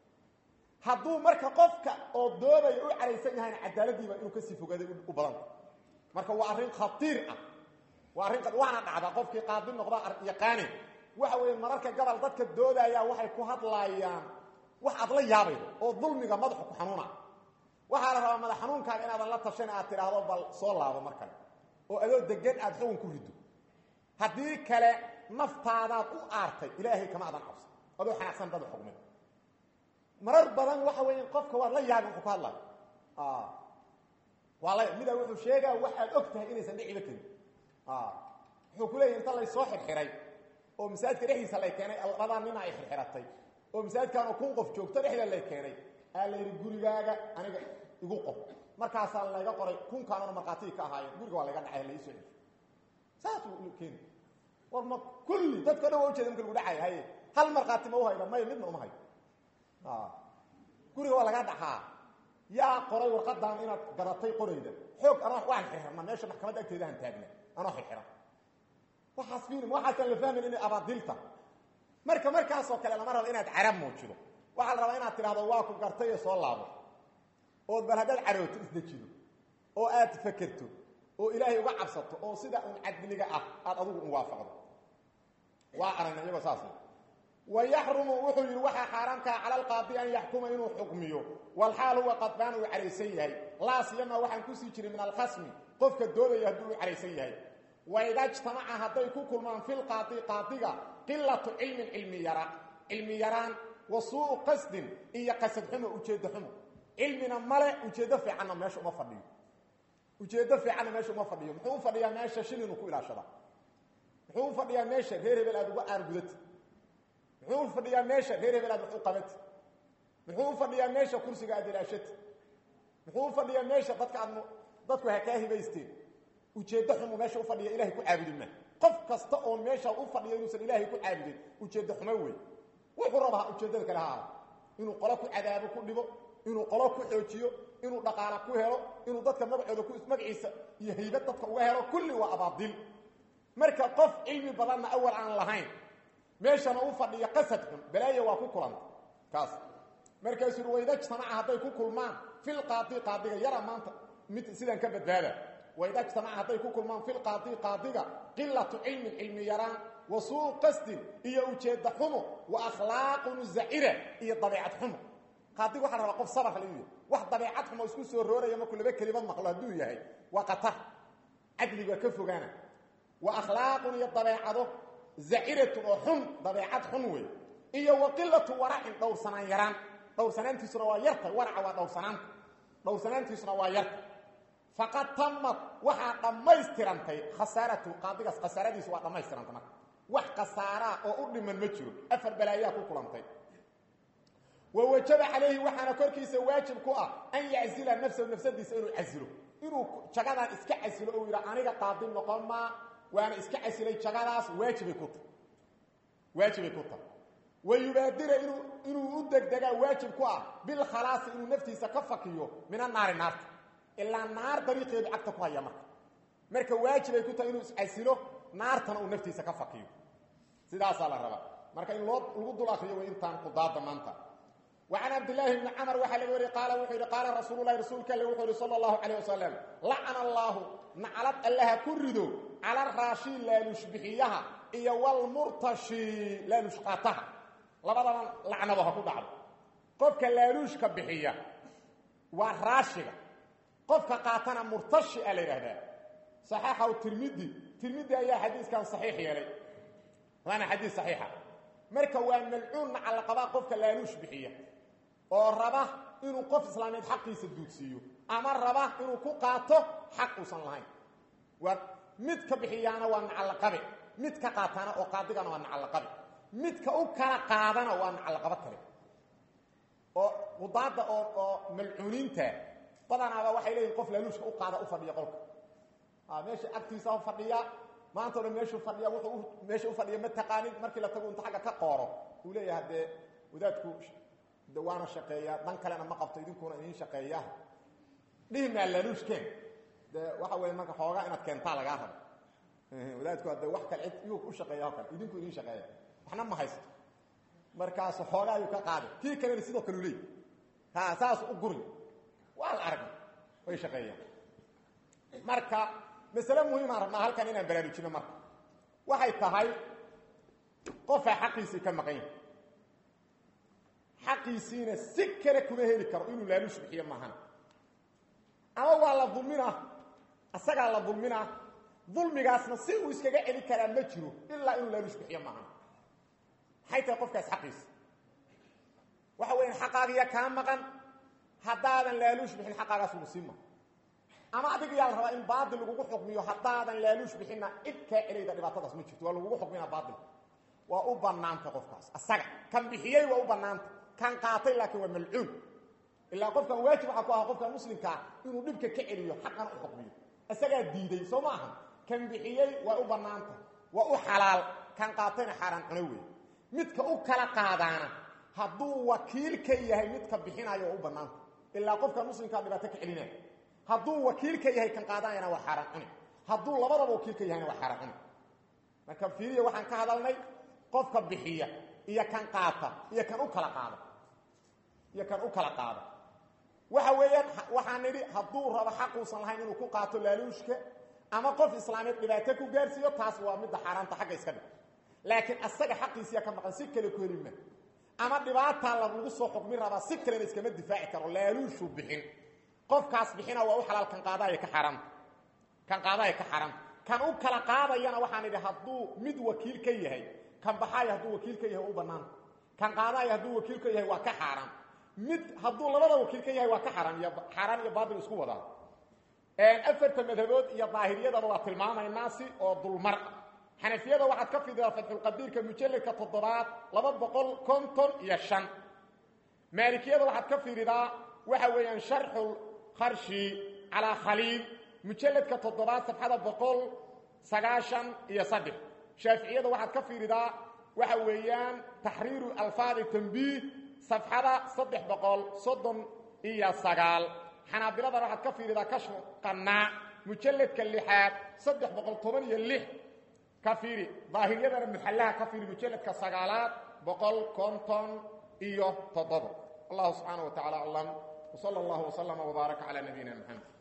hadduu marka qofka oo doodaya u caraysan yahayna cadaaladiiba inuu kasii fogaaday u badanta marka waa arrin khatiir ah waa arrin waana dhacdaa qofkii qaadi noqda yaqaani waxa weeye mararka gobol dadka doodaya waxay ku hadlaayaan wax aad la yaabaydo oo dulmiga madaxu ku xanuuna waxaa la rabaa madax xanuunkaaga inaadan la tashan aad tidhaahdo bal soo laabo mar kale oo adoo degan aad xugun ku riddo haddii kale naftaadaad u aartay ilaahay kama adan cabso adoo xanaaqsan dada xugmay marar badan waxa weya qofka waad la yaabin wuxuu ka hadlaya waa la mida wuxuu sheegaa wax aad og tahay inaysan dhiciba karin wuxuu ku leeyahy inta laysoo xirxiray oo masaajidka dhexdiisa lay keenay labadaa nina ay xirxiratay oo masaajidkaanoo kun qof joogto dhexda lay keenay aa la yidhi gurigaaga aniga igu qor markaasaa layga qoray kunkaanona markhaatigii ka ahaayeen guriga waa layga dhacay laisoo celiy saas uu keeni war ma kulli dadka dhan waa ujeeda marka lagu dhacaya haye hal markhaati ma u hayda maya midna uma hayo guriga waa laga dhaxaa yaa qoray warqadan inaad garatay qorayda xoog anoo waan xirxirna meesha maxkamadda agteedahan taagna anoo xirxiran waxaas fiilim waxaasaan la fahmayn inay abaadilta marka markaasoo kale lama rabo inaad carab muujido waxaa la rabaa inaad tidhahdo waa ku gartay ee soo laabo ood bal haddaad carooto isdejido oo aad fakerto oo ilaahay uga cabsato oo sida un cadliga ah aad adugu muwaafaqdo waa aragna iyagoo saas wayaxrumu wuxuu yidhi waxaa xaaraamkaa cala alqaadi an yaxkuma inuu xukmiyo walxaal huwa qadbaan uu caraysan yahay laa siyama waxaan kusii jirin min alkhasmi qofka doodaya hadduu u caraysan yahay waida jtamaca hadday ku kulmaan fi lqaadi qaadiga qilatu cilmin cilmi yara cilmi yaraan wa suu'u qasdin iyo qasad xumo ujeeddo xumo cilmina male ujeeddo fiicanna meesha uma fadhiyo ujeeddo fiicanna meesha uma fadhiyo muxuu u fadhiyaa meesha shilinu ku ilaashada muxuu u fadhiyaa meesha reer hebel aad uga aargudati muxuu u fadhiyaa meesha reer hebel aad wax u qabati muxuu u fadhiyaa meesha kursiga aad ilaashati muxuu u fadhiyaa meesha dadka aad dadku ha kaa hibaysteen ujeeddo xumu meesha u fadhiya ilahay ku caabudi ma qof kasta oo meesha u fadhiya inuusan ilaahay ku caabudin ujeeddo xumo wey wuxuu rabaa ujeeddada kale ha aado inuu qolo ku cadaabo ku dhibo inuu qolo ku xoojiyo inuu dhaqaala ku helo inuu dadka magacooda ku magaciisa iyo haybad dadka uga helo kulli waa abaadil marka qof cilmi badanna awal aan lahayn meeshana u fadhiya qasad xun balaayo waa ku kulanta kaas markaasuu ui wayda jtamaca hadday ku kulmaan filqaadi qaadiga yara maanta mid sidaan ka badbaada wayda jtamaca hadday ku kulmaan filqaadi qaadiga qilatu cilmin cilmi yaraan wa suu qasdin iyo ujeedda xumo wa akhlaaqun zacira iyo dabeecad xumo qaadiga waxaa rabaa qof sabar la yahay wax dabeecad xumo isku soo rooraya markuu laba kelimad maqlo hadduu yahay waa qatar cadliga ka fogaana wa akhlaaqun iyo dabeecado zaciratun oo xun dabeecad xun wey iyo wa qilatu waracin dhowrsanaan yaraan dhowrsanaantiisuna waa yartay waraca waa dhowrsanaanta dhowrsanaantiisuna waa yartay faqad tamad waxaa dhammaystirantay khasaaratu qaadigaas khasaaradiisu waa dhammaystirantay marka wax khasaaraa oo u dhiman ma jiro afar balaayaa ku kulantay wa wajaba calayhi waxaana korkiisa waajib ku ah an yaczila nafsahu nafsadiisa inuu casilo inuu jagadan iska casilo oo yidha aniga qaadi noqon maa waana iska casilay jagadaas waajibay ku tahay waajibay ku tahay wa yubaadira inuu inuu u degdegaa waajib ku ah bilkhalaasi inuu naftiisa ka fakiyo min annaari naarta ilaa naar dariiqeedu cagta ku haya marka marka waajibay ku tahay inuu iscasilo naartana uu naftiisa ka fakiyo sidaasaa la rabaa marka in loo lagu dul akriyo way intaan qudaada maanta وعن عبد الله بن عمر وحل وري قال وحي قال رسول الله رسولك الله وحي صلى الله عليه وسلم لعن الله نعلت الله كردو على الراشي لا يشبحيها اي والمرتشي لا يشقاتها لبدا لعنه ku dhacdo qofka laaluushka bixiya waa raashiga qofka qaatana murtashi ala yiraahdaa saxiixa oo tirmidhi tirmidhi ayaa xadiiskan saxiix yeelay waana xadiis saxiixa marka waa malcuun ala qaba qofka laaluush bixiya oo raba inuu qof islaameed xaqiisa duudsiiyo ama raba inuu ku qaato xaq uusan lahayn waa mid ka bixiyaana waa nacalaqabe mid ka qaatana oo qaadigana waa nacalaqabe midka u kala qaadana waa nacalaqabo kale oo qudaada oo oo malcuuniinta badanaaba waxay leeyihin qof laaluushka u qaada u fadhiya qolka meesha agtiisa u fadhiya maanta o dhan meeshuu fadhiya wuxuu meesha u fadhiya ma taqaanin markii la tago inta xagga ka qooro uu leeyahay dee wadaadku de waana shaqeeyaa dan kalena ma qabto idinkuna idiin shaqeeyaa dhihi maa laaluushkeen de waxa weeye marka xoogaa inaad keentaa lagaa rabo wadaadku hadde wax kale cid iyuu u shaqeeya o kale idinku idiin shaqeeya waxna ma haysto markaas xoogaa ayuu ka qaaday kii kalena sidoo kale u leey ha saas u guri waa la aragna way shaqeeyaan marka masale muhiimaan rabnaa halkan inaan baraarujino marka waxay tahay qofaa xaqiisii ka maqan yahay xaqiisiina si kale kuma heli karo inuu laaluush bixiyo maahan ama waa la dulminaa asagaa la dulminaa dulmigaasna si uu iskaga celi karaa ma jiro ilaa inuu laaluush bixiyo maahan maxay tahay qofkaas xaqiisa waxa weya xaqaagiya kaa maqan haddaadan laaluush bixin xaqaagaas ugu siima ama adiga yaa la rabaa in baatil lagugu xukmiyo haddaadan laaluush bixinna cid kaa celayda dhibaatadaas ma jirto waa lagugu xukminaa baatil waa u banaanta qofkaas asaga kan bixiyey waa u banaanta kan qaatay laakiin waa malcuun ilaa qofkan waajib waxaa ku aha qofka muslimkaa inuu dhibka ka celiyo xaqan u xukmiyo isagaa diiday soo ma aha kan bixiyey waa u banaanta waa u xalaal kan qaatayna xaaraan cuno wey midka u kala qaadaana hadduu wakiil ka yahay midka bixinayo waa u banaanta ilaa qofka muslimkaa dhibaato ka celinaya hadduu wakiil ka yahay kan qaadanayana waa xaaraan cuni hadduu labadaba wakiil ka yahayna waa xaaraan cuni marka fiiriya waxaan ka hadalnay qofka bixiya iyo kan qaata iyo kan u kala qaada iyo kan u kala qaada waxa weeyaan waxaan nidhi hadduu rabo xaquusan lahayn inuu ku qaato laaluushka ama qof islaameed dhibaato ku gaarsiiyo taas waa midda xaaraanta xagga iska dhig laakiin asaga xaqiisiya ka maqan si kale ku heli ma ama dhibaataa lagu soo xukmin rabaa si kalena iskama difaaci karo laaluushuu bixin qofkaas bixina waa u xalaal kan qaadaaya ka xaaraanta kan qaadaaya ka xaaraanta kan u kala qaadayana waxaan idhi hadduu mid wakiil ka yahay kan baxaaya hadduu wakiil ka yahay u banaanta kan qaadaaya hadduu wakiil ka yahay waa ka xaaraan mid hadduu labada wakiil ka yahay waa ka xaaraan iyo xaaraan iyo baatil isku wadaa afarta madhabood iyo daahiriyadaba waa tilmaamaynaa si oo dulmar ah xanafiyada waxaad ka fididaa fatxulqadiirka mujalladka toddobaad laba boqol konton iyo shan maalikiyada waxaad ka fiiridaa waxa weeyaan sharxu kharshi calaa khaliil mujalladka toddobaad safxada boqol sagaashan iyo saddex shaaficiyada waxaad ka fiiridaa waxa weeyaan taxriiru alfaadi tambiih safxada saddex boqol soddon iyo sagaal xanaabiladana waxaad ka fiiridaa kashfu qannaac mujalladka lixaad saddex boqol toban iyo lix ka fiiri daahiriyadana muxallaha ka fiiri mujalladka sagaalaad boqol konton iyo toddobo allahu subxaana wa tacala aclam wsala allahu wslama wbaaraka calaa nabiyina maxamed